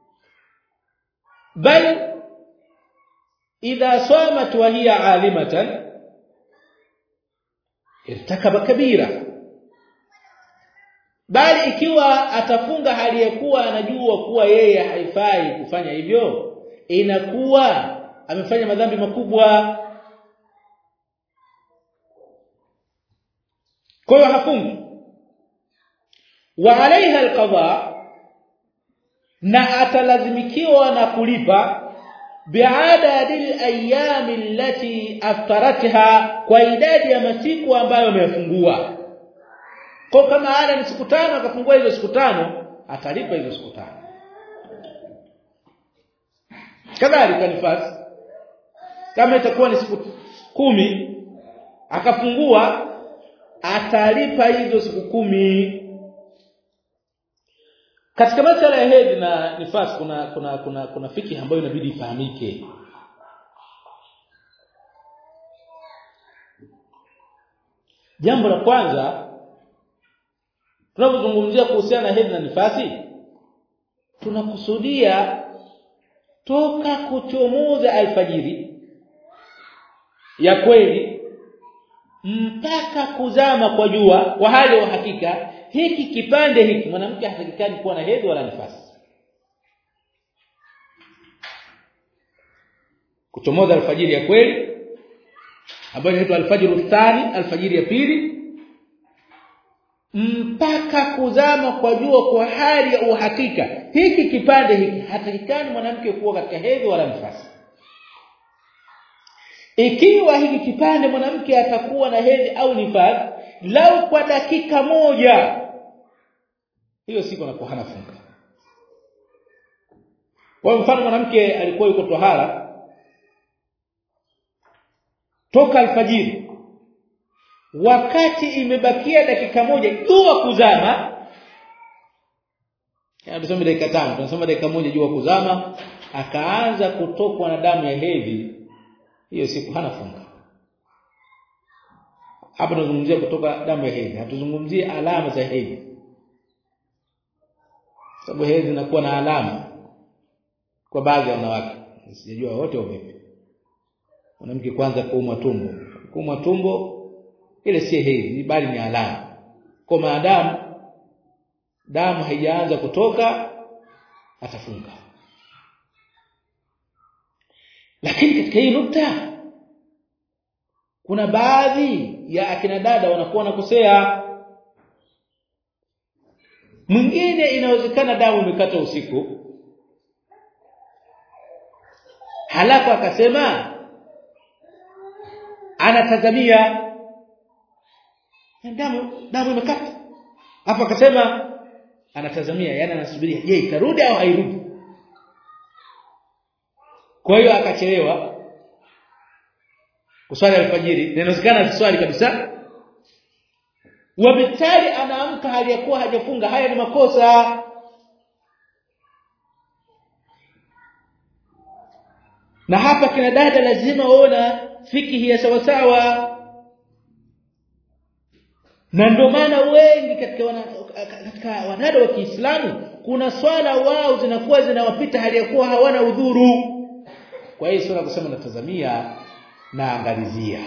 A: bal idha samat wa hiya 'alimatan irtakaba kabira bali ikiwa atafunga hali ya kuwa anajua kuwa yeye haifai kufanya hivyo inakuwa amefanya madhambi makubwa kwa hiyo hafungi wa alaiha alqada na atalazimikiwa na kulipa biadadi alayami allati aftaratha kwa idadi ya masiku ambayo amefungua kwa kama ada ni siku tano akafungua hizo siku tano atalipa hizo siku tano kadhalika nifasi kama itakuwa ni siku kumi akafungua atalipa hizo siku kumi katika masala ya hedhi na nifasi kuna kuna kuna kuna fiki ambayo inabidi ifahamike jambo la kwanza tunapozungumzia kuhusiana na hedhi na nifasi tunakusudia toka kuchomoza alfajiri ya kweli mpaka kuzama kwa jua kwa hali ya hakika hiki kipande hiki mwanamke hatakikani kuwa na hedhi wala nifasi kuchomoza alfajiri ya kweli ambayo inaitwa alfajiru thani alfajiri ya pili mpaka kuzama kwa jua kwa hali ya uhakika hiki kipande hiki hatakikani mwanamke kuwa katika hedhi wala nifasi ikiwa hiki kipande mwanamke atakuwa na hedhi au nifasi lau kwa dakika moja hiyo siku anakuwa hana funga kwa mfano mwanamke alikuwa yuko tohara toka alfajiri wakati imebakia dakika moja jua kuzama tunasema dakika tano tunasema dakika moja jua kuzama akaanza kutokwa na damu ya hedhi hiyo siku hana funga hapa tunazungumzia kutoka damu ya hedhi hatuzungumzii alama za hedhi sababu hedhi inakuwa na alama kwa baadhi ya wanawake sijajua wote au vipi mwanamke kwanza kuumwa tumbo kuumwa tumbo ile si hedhi bali ni alama kwa maadamu damu haijaanza kutoka atafunga lakini katika hii nukta kuna baadhi ya akina dada wanakuwa nakosea mwingine inawezekana damu imekata usiku halafu akasema anatazamia damu damu imekata hapo akasema anatazamia yani anasubiria je itarudi au hairudi kwa hiyo akachelewa kuswali alfajiri inawezekana swali kabisa wabitali anaamka hali ya kuwa hajafunga haya ni makosa na hapa kina dada lazima waona fikihi ya sawa sawa na ndio maana wengi katika wana, katika wanada wa Kiislamu kuna swala wao zinakuwa zinawapita hali ya kuwa hawana udhuru kwa hiyo swala kusema natazamia na angalizia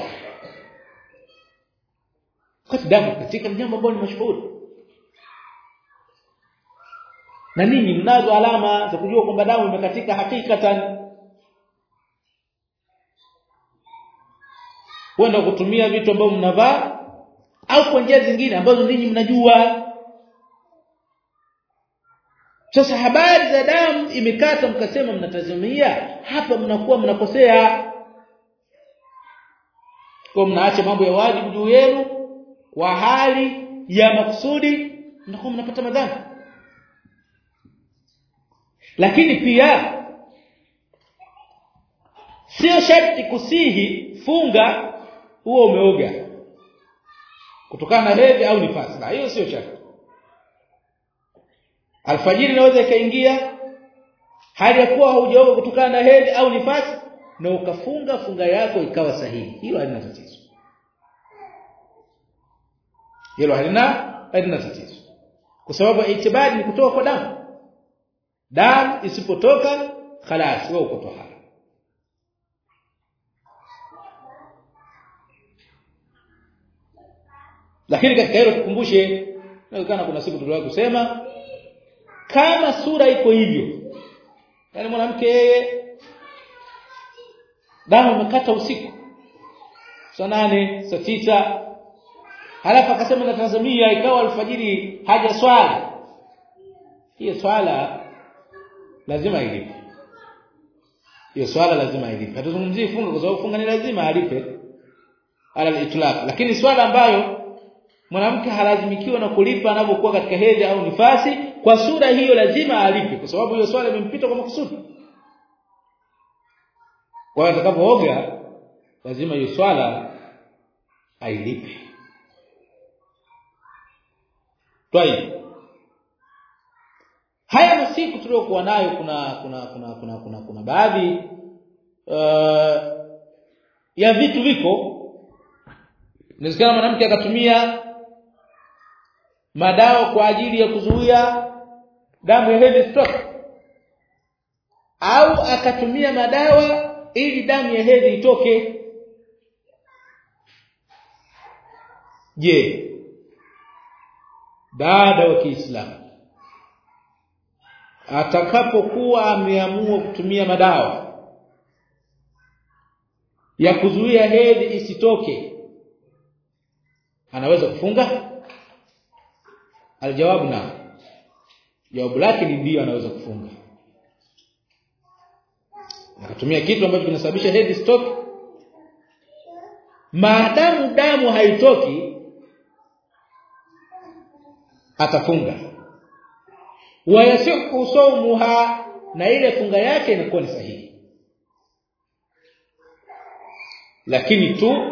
A: kwa damu katika jambo ambalo ni mashuhuri na ninyi mnazo alama za kujua kwamba damu imekatika hakikatan kwenda kutumia vitu ambavyo mnavaa au kwa njia zingine ambazo ninyi mnajua sasa habari za damu imekata mkasema mnatazamia hapa mnakuwa mnakosea kwa mnaacha mambo ya wajibu juu yenu kwa hali ya makusudi mnakuwa mnapata madhambi lakini pia sio sharti kusihi funga huo umeoga kutokana na hedhi au nifasi na hiyo sio sharti alfajiri inaweza ikaingia hali ya kuwa haujaoga kutokana na hedhi au nifasi na ukafunga funga yako ikawa sahihi hilo halina tatizo hilo halina halina tatizo kwa sababu itibadi ni kutoka kwa damu damu isipotoka khalas wewe uko tohara lakini katika hilo tukumbushe inawezekana kuna siku tuliwahi kusema kama sura iko hivyo yani mwanamke yeye damu imekata usiku saa nane saa tisa halafu akasema natazamia ikawa alfajiri haja swala hiyo swala lazima ilipe hiyo swala lazima ilipe hatuzungumzii funga kwa sababu funga ni lazima alipe ala itlaq lakini swala ambayo mwanamke halazimikiwa na kulipa anapokuwa katika hedhi au nifasi kwa sura hiyo lazima alipe kwa sababu hiyo swala imempita kwa makusudi kwa hiyo atakapooga lazima hiyo swala ailipe Twai. Haya masiku tuliokuwa nayo kuna kuna kuna kuna kuna, kuna baadhi uh, ya vitu viko inawezekana mwanamke akatumia madawa kwa ajili ya kuzuia damu ya hedhi stop au akatumia madawa ili damu ya hedhi itoke je dada wa Kiislamu atakapokuwa ameamua kutumia madawa ya kuzuia hedhi isitoke anaweza kufunga aljawabu na jawabu lake ni ndio anaweza kufunga akatumia kitu ambacho kinasababisha hedhi stoke maadamu damu haitoki atafunga wayasihu sawmuha na ile funga yake inakuwa ni sahihi lakini tu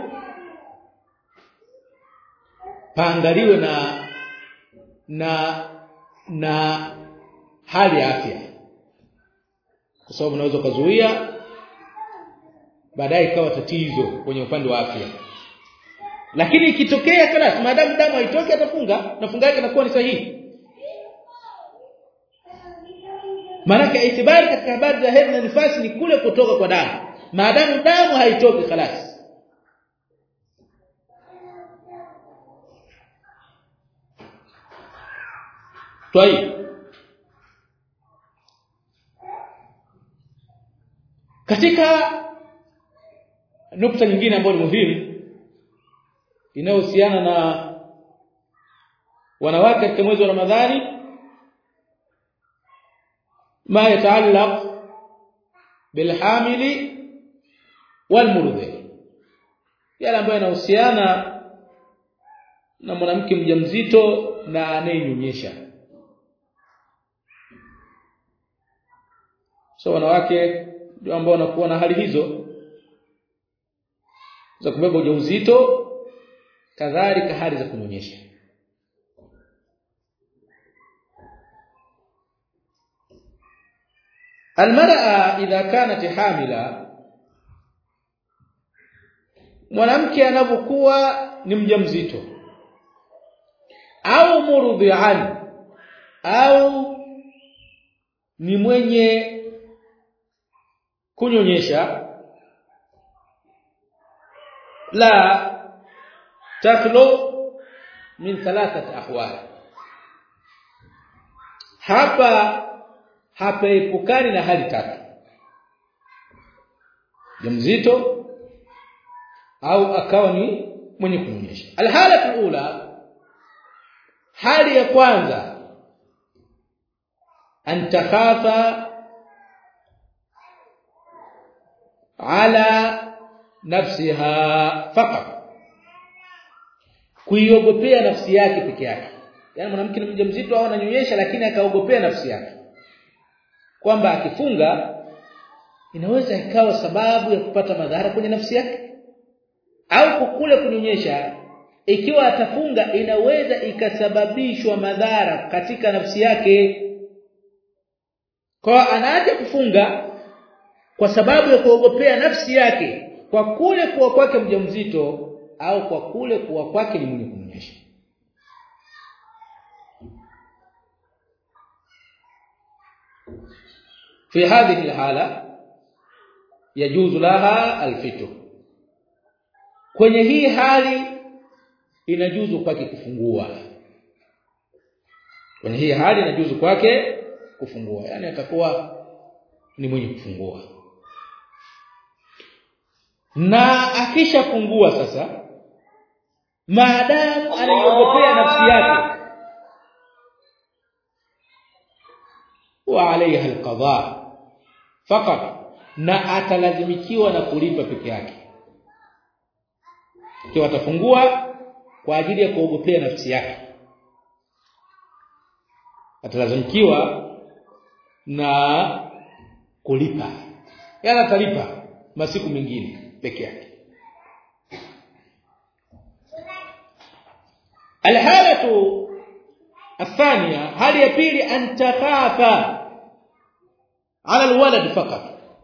A: paangaliwe na na na hali ya afya kwa sababu unaweza kuzuia baadaye ikawa tatizo kwenye upande wa afya lakini ikitokea kala maadamu damu haitoki atafunga na funga yake inakuwa ni sahihi maana itibari katika habari za hedhi na nifasi ni kule kutoka kwa damu maadamu damu haitoki khalas Twai katika nukta nyingine ambayo ni muhimu inayohusiana na wanawake katika mwezi wa Ramadhani ma yataallaq bilhamili walmurdhi yale ambayo yanahusiana na mwanamke mjamzito na anayenyonyesha so wanawake ndio ambao wanakuwa na hali hizo za kubeba ujauzito kadhalika hali za kunyonyesha almar'a idha kanat hamila mwanamke anapokuwa ni mjamzito au murdhi'an au ni mwenye kunyonyesha la takhlu min thalathat ahwal hapa hapaepukani na hali tatu mzito au akawa ni mwenye kunyonyesha alhala ula hali ya kwanza an takhafa ala nafsiha faqat kuiogopea nafsi yake peke yake yani mwanamke ni mjamzito au ananyonyesha lakini akaogopea nafsi yake kwamba akifunga inaweza ikawa sababu ya kupata madhara kwenye nafsi yake au kukule kunyonyesha ikiwa atafunga inaweza ikasababishwa madhara katika nafsi yake kwa anaacha kufunga kwa sababu ya kuogopea nafsi yake kwa kule kuwa kwake mjamzito au kwa kule kuwa kwake ni mwenye kunyonyesha في هذه الحاله يجوز لها الفطر kwenye hii hali inajuzu kwake kufungua kwenye hii hali inajuzu kwake kufungua yani atakuwa ni mwenye kufungua na akishafungua sasa maadamu anaiogopea nafsi yake wa alaiha alqada fakat na atalazimikiwa na kulipa peke yake ikiwa atafungua kwa ajili ya kuogopea nafsi yake atalazimikiwa na kulipa yana atalipa masiku mengine peke yake alhalatu الثانيه hali ya pili an takhafa ala alwalad fakat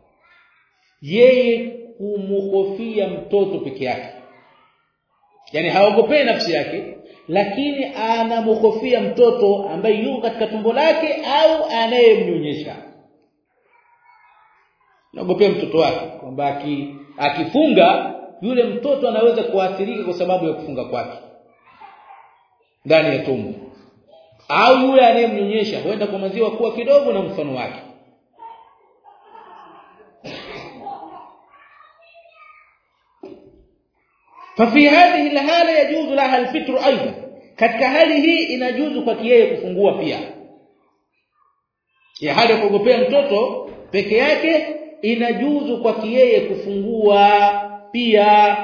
A: yeye kumhofia mtoto peke yake yani haogopei nafsi yake lakini anamhofia mtoto ambaye yuko katika tumbo lake au anayemnyonyesha naogopea mtoto wake kwamba akifunga yule mtoto anaweza kuathirika kwa sababu ya kufunga kwake ndani ya tumbo au yule anayemnyonyesha huenda kwa maziwa kuwa kidogo na mfano wake ففي هذه الحاله يجوز لها الفطر ايضا katika hali hii inajuzu kwa yeye kufungua pia ya hali ya kuogopea mtoto peke yake inajuzu kwa yeye kufungua pia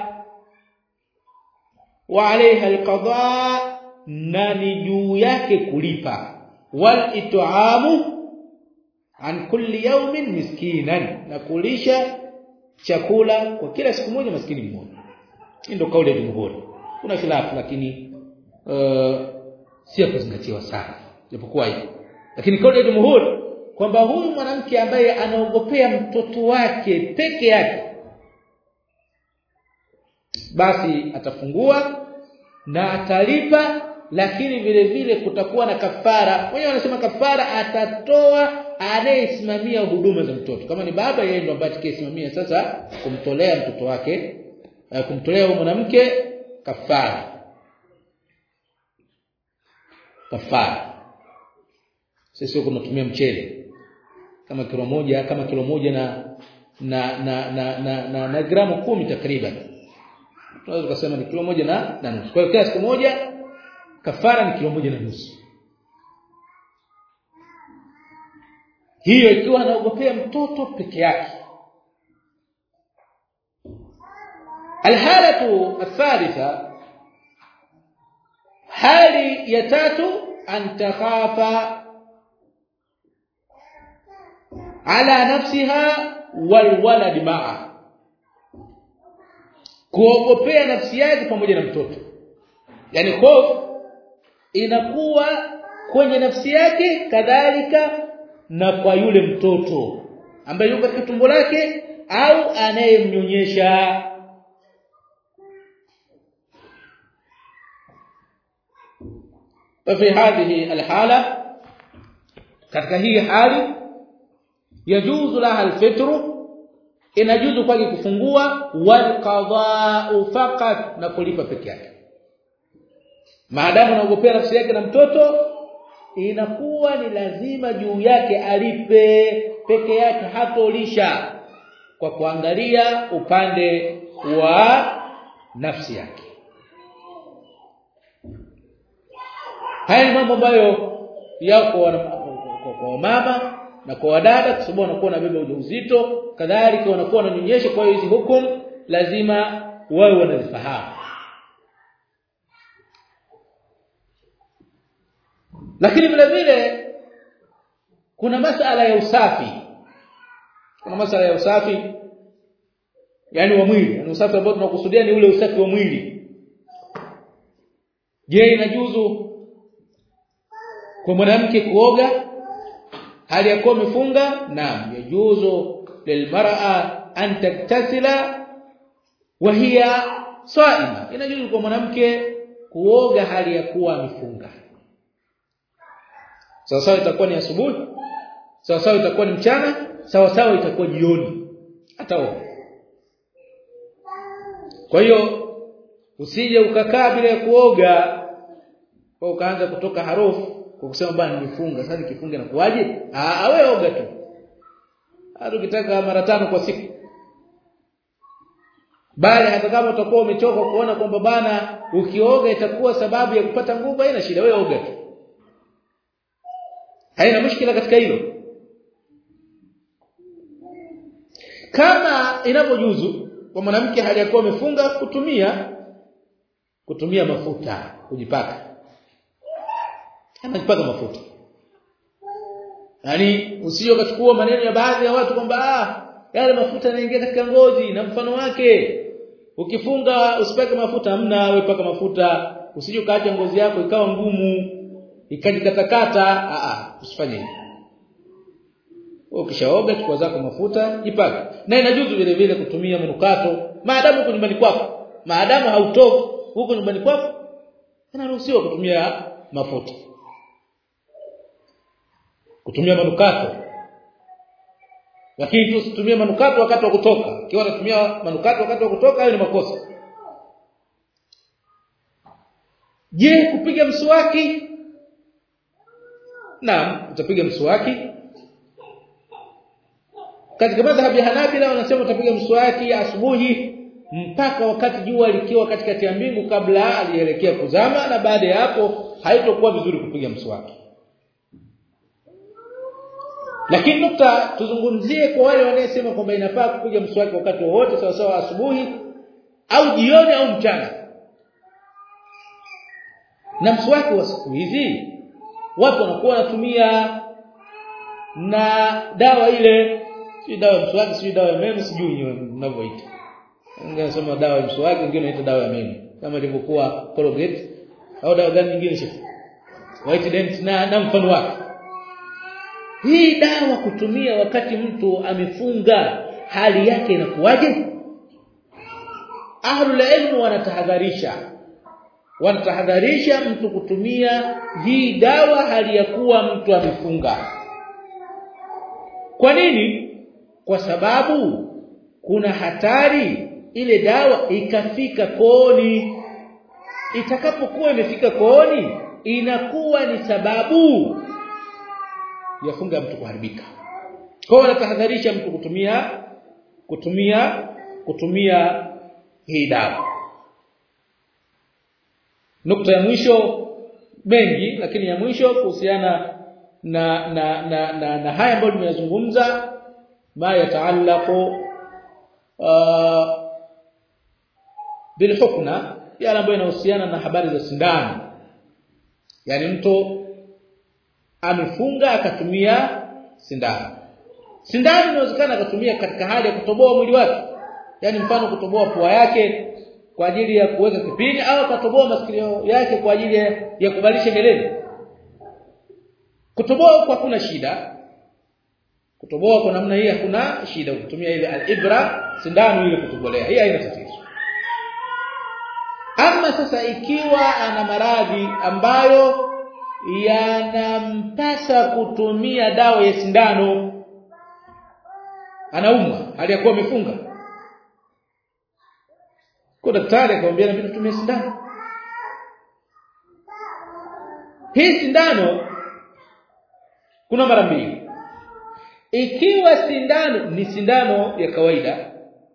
A: wa alaiha alqada na ni juu yake kulipa wal it'amu an kulli yawmin miskinan na kulisha chakula kwa kila siku moja maskini mmoja hii ndio kauli ya jumhuri kuna khilafu lakini uh, si kuzingatiwa sana japokuwa hivyo lakini kauli ya jumhuri kwamba huyu mwanamke ambaye anaogopea mtoto wake peke yake basi atafungua na atalipa lakini vile vile kutakuwa na kafara wenyewe wanasema kafara atatoa anayesimamia huduma za mtoto kama ni baba yeye ndo ambaye atakayesimamia sasa kumtolea mtoto wake kumtolea huyo mwanamke kafara kafara sisi huko tunatumia mchele kama kilo moja kama kilo moja na na na na, na, na, na gramu kumi takriban tunaweza kusema ni kilo moja na na nusu kwa hiyo kiasi kimoja kafara ni kilo moja na nusu hiyo ikiwa anaogopea mtoto peke yake الحاله الثالثه hali ya tatu an takhafa ala nafsiha wal walad ma'a kuogopea nafsi yake pamoja na mtoto yani hofu inakuwa kwenye nafsi yake kadhalika na kwa yule mtoto ambaye yuko katika tumbo lake au anayemnyonyesha ففي هذه الحاله katika hii hali yajuzu laha alfitru inajuzu kwake kufungua wal qada'u faqat na kulipa peke yake maadamu anaogopea nafsi yake na mtoto inakuwa ni lazima juu yake alipe peke yake hatolisha kwa kuangalia upande wa nafsi yake haya ni mambo ambayo yako kwa mama na kwa wadada kwa sababu wanakuwa na beba ujauzito kadhalika wanakuwa wananyonyesha kwa hiyo hizi hukum lazima wawe wanazifahamu lakini vile vile kuna masala ya usafi kuna masala ya usafi yani wa mwili yani usafi ambao tunakusudia ni ule usafi wa mwili je inajuzu kwa mwanamke kuoga hali ya kuwa amefunga naam yajuzu lilmar'a an taktasila wa hiya saima inajuzu kwa mwanamke kuoga hali ya kuwa amefunga sawa sawa itakuwa ni asubuhi sawa sawa itakuwa ni mchana sawa sawa itakuwa jioni ataoga kwa hiyo usije ukakaa bila kuoga kwa ukaanza kutoka harufu kwa kusema bwana nimefunga sasa nikifunga nakuaje ah wewe oga tu hata ukitaka mara tano kwa siku bali hata kama utakuwa umechoka kuona kwamba bana ukioga itakuwa sababu ya kupata nguvu haina shida wewe oga tu haina mushkila katika hilo kama inapojuzu kwa mwanamke hali yakuwa amefunga kutumia kutumia mafuta kujipaka anajipaka mafuta yani usije ukachukua maneno ya baadhi ya watu kwamba ah yale mafuta yanaingia katika ngozi na mfano wake ukifunga usipake mafuta hamna wewe paka mafuta usije ukaacha ngozi yako ikawa ngumu ikajikatakata a a usifanye hivyo ukishaoga chukua zako mafuta jipake na inajuzu vile vile kutumia manukato maadamu uko nyumbani kwako maadamu hautoki huko nyumbani kwako inaruhusiwa kutumia mafuta kutumia manukato lakini tusitumie manukato wakati wa kutoka ikiwa unatumia manukato wakati wa kutoka hayo ni makosa je kupiga mswaki naam utapiga mswaki katika madhhabi ya Hanabila wanasema utapiga mswaki asubuhi mpaka wakati jua likiwa katikati ya mbingu kabla alielekea kuzama na baada ya hapo haitokuwa vizuri kupiga mswaki lakini nukta tuzungumzie kwa wale wanaosema kwamba inafaa kupiga mswaki wakati wowote sawa sawa asubuhi au jioni au mchana na mswaki wa siku hizi watu wanakuwa wanatumia na dawa ile si dawa ya mswaki si dawa ya meno sijui mnavyoita Ningesema dawa ya mswaki wengine wanaita dawa ya meno kama ilivyokuwa Colgate au dawa gani nyingine shi White Dent na, na mfano wake hii dawa kutumia wakati mtu amefunga hali yake inakuwaje ahlul ilm wanatahadharisha wanatahadharisha mtu kutumia hii dawa hali ya kuwa mtu amefunga kwa nini kwa sababu kuna hatari ile dawa ikafika kooni itakapokuwa imefika kooni inakuwa ni sababu ya funga mtu kuharibika kwa hiyo natahadharisha mtu kutumia kutumia kutumia hii dawa nukta ya mwisho mengi lakini ya mwisho kuhusiana na na na na, na haya ambayo tumeyazungumza ma yataallaqu uh, bilhukna yale ambayo inahusiana na habari za sindano yani mtu amefunga akatumia sindano sindano inawezekana akatumia katika hali ya kutoboa mwili wake yani mfano kutoboa pua yake kwa ajili ya kuweka kipini au akatoboa masikio yake kwa ajili ya, ya kubadilisha geleni kutoboa kwa hakuna shida kutoboa kwa namna hii hakuna shida kutumia ile al-ibra sindano ile kutobolea hii haina tatizo ama sasa ikiwa ana maradhi ambayo yanampasa kutumia dawa ya sindano anaumwa hali ya kuwa amefunga kwa daktari akamwambia inabidi tutumie sindano hii sindano kuna mara mbili ikiwa sindano ni sindano ya kawaida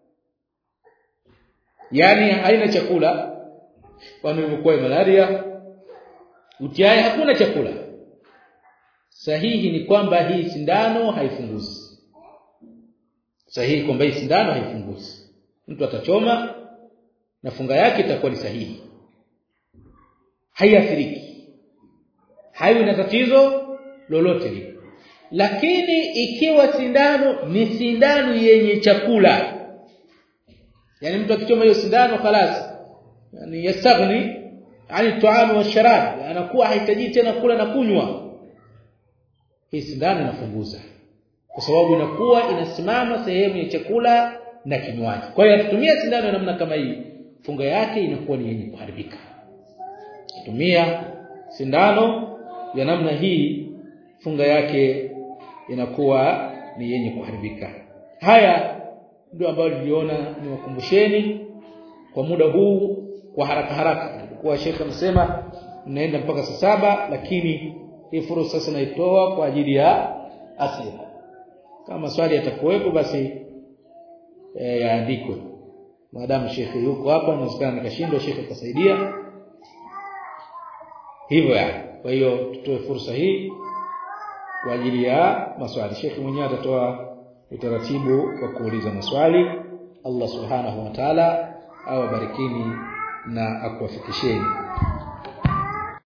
A: yani haina chakula kwani imekuwa malaria utiai hakuna chakula sahihi ni kwamba hii sindano haifunguzi sahihi kwamba hii sindano haifunguzi mtu atachoma na funga yake itakuwa ni sahihi haiathiriki haiwi na tatizo lolote lile lakini ikiwa sindano ni sindano yenye chakula yani mtu akichoma hiyo sindano خلاص yani yastaghni ani tuamu wa sharab anakuwa hahitaji tena kula na kunywa hii sindano inafunguza kwa sababu inakuwa inasimama sehemu ya chakula na kinywaji kwa hiyo akitumia sindano ya namna kama hii funga yake inakuwa ni yenye kuharibika tumia sindano ya namna hii funga yake inakuwa ni yenye kuharibika haya ndio ambayo niliona niwakumbusheni kwa muda huu kwa haraka haraka kwa Sheikh amesema mnaenda mpaka saa saba lakini hii fursa sasa naitoa kwa ajili ya asili kama swali yatakuwepo basi e, yaandikwe maadamu shekhe yuko hapa inawezekana nikashindwa shekhe akasaidia hivyo yani kwa hiyo tutoe fursa hii kwa ajili ya maswali shekhe mwenyewe atatoa utaratibu wa kuuliza maswali Allah subhanahu wa ta'ala awabarikini na akuwafikisheni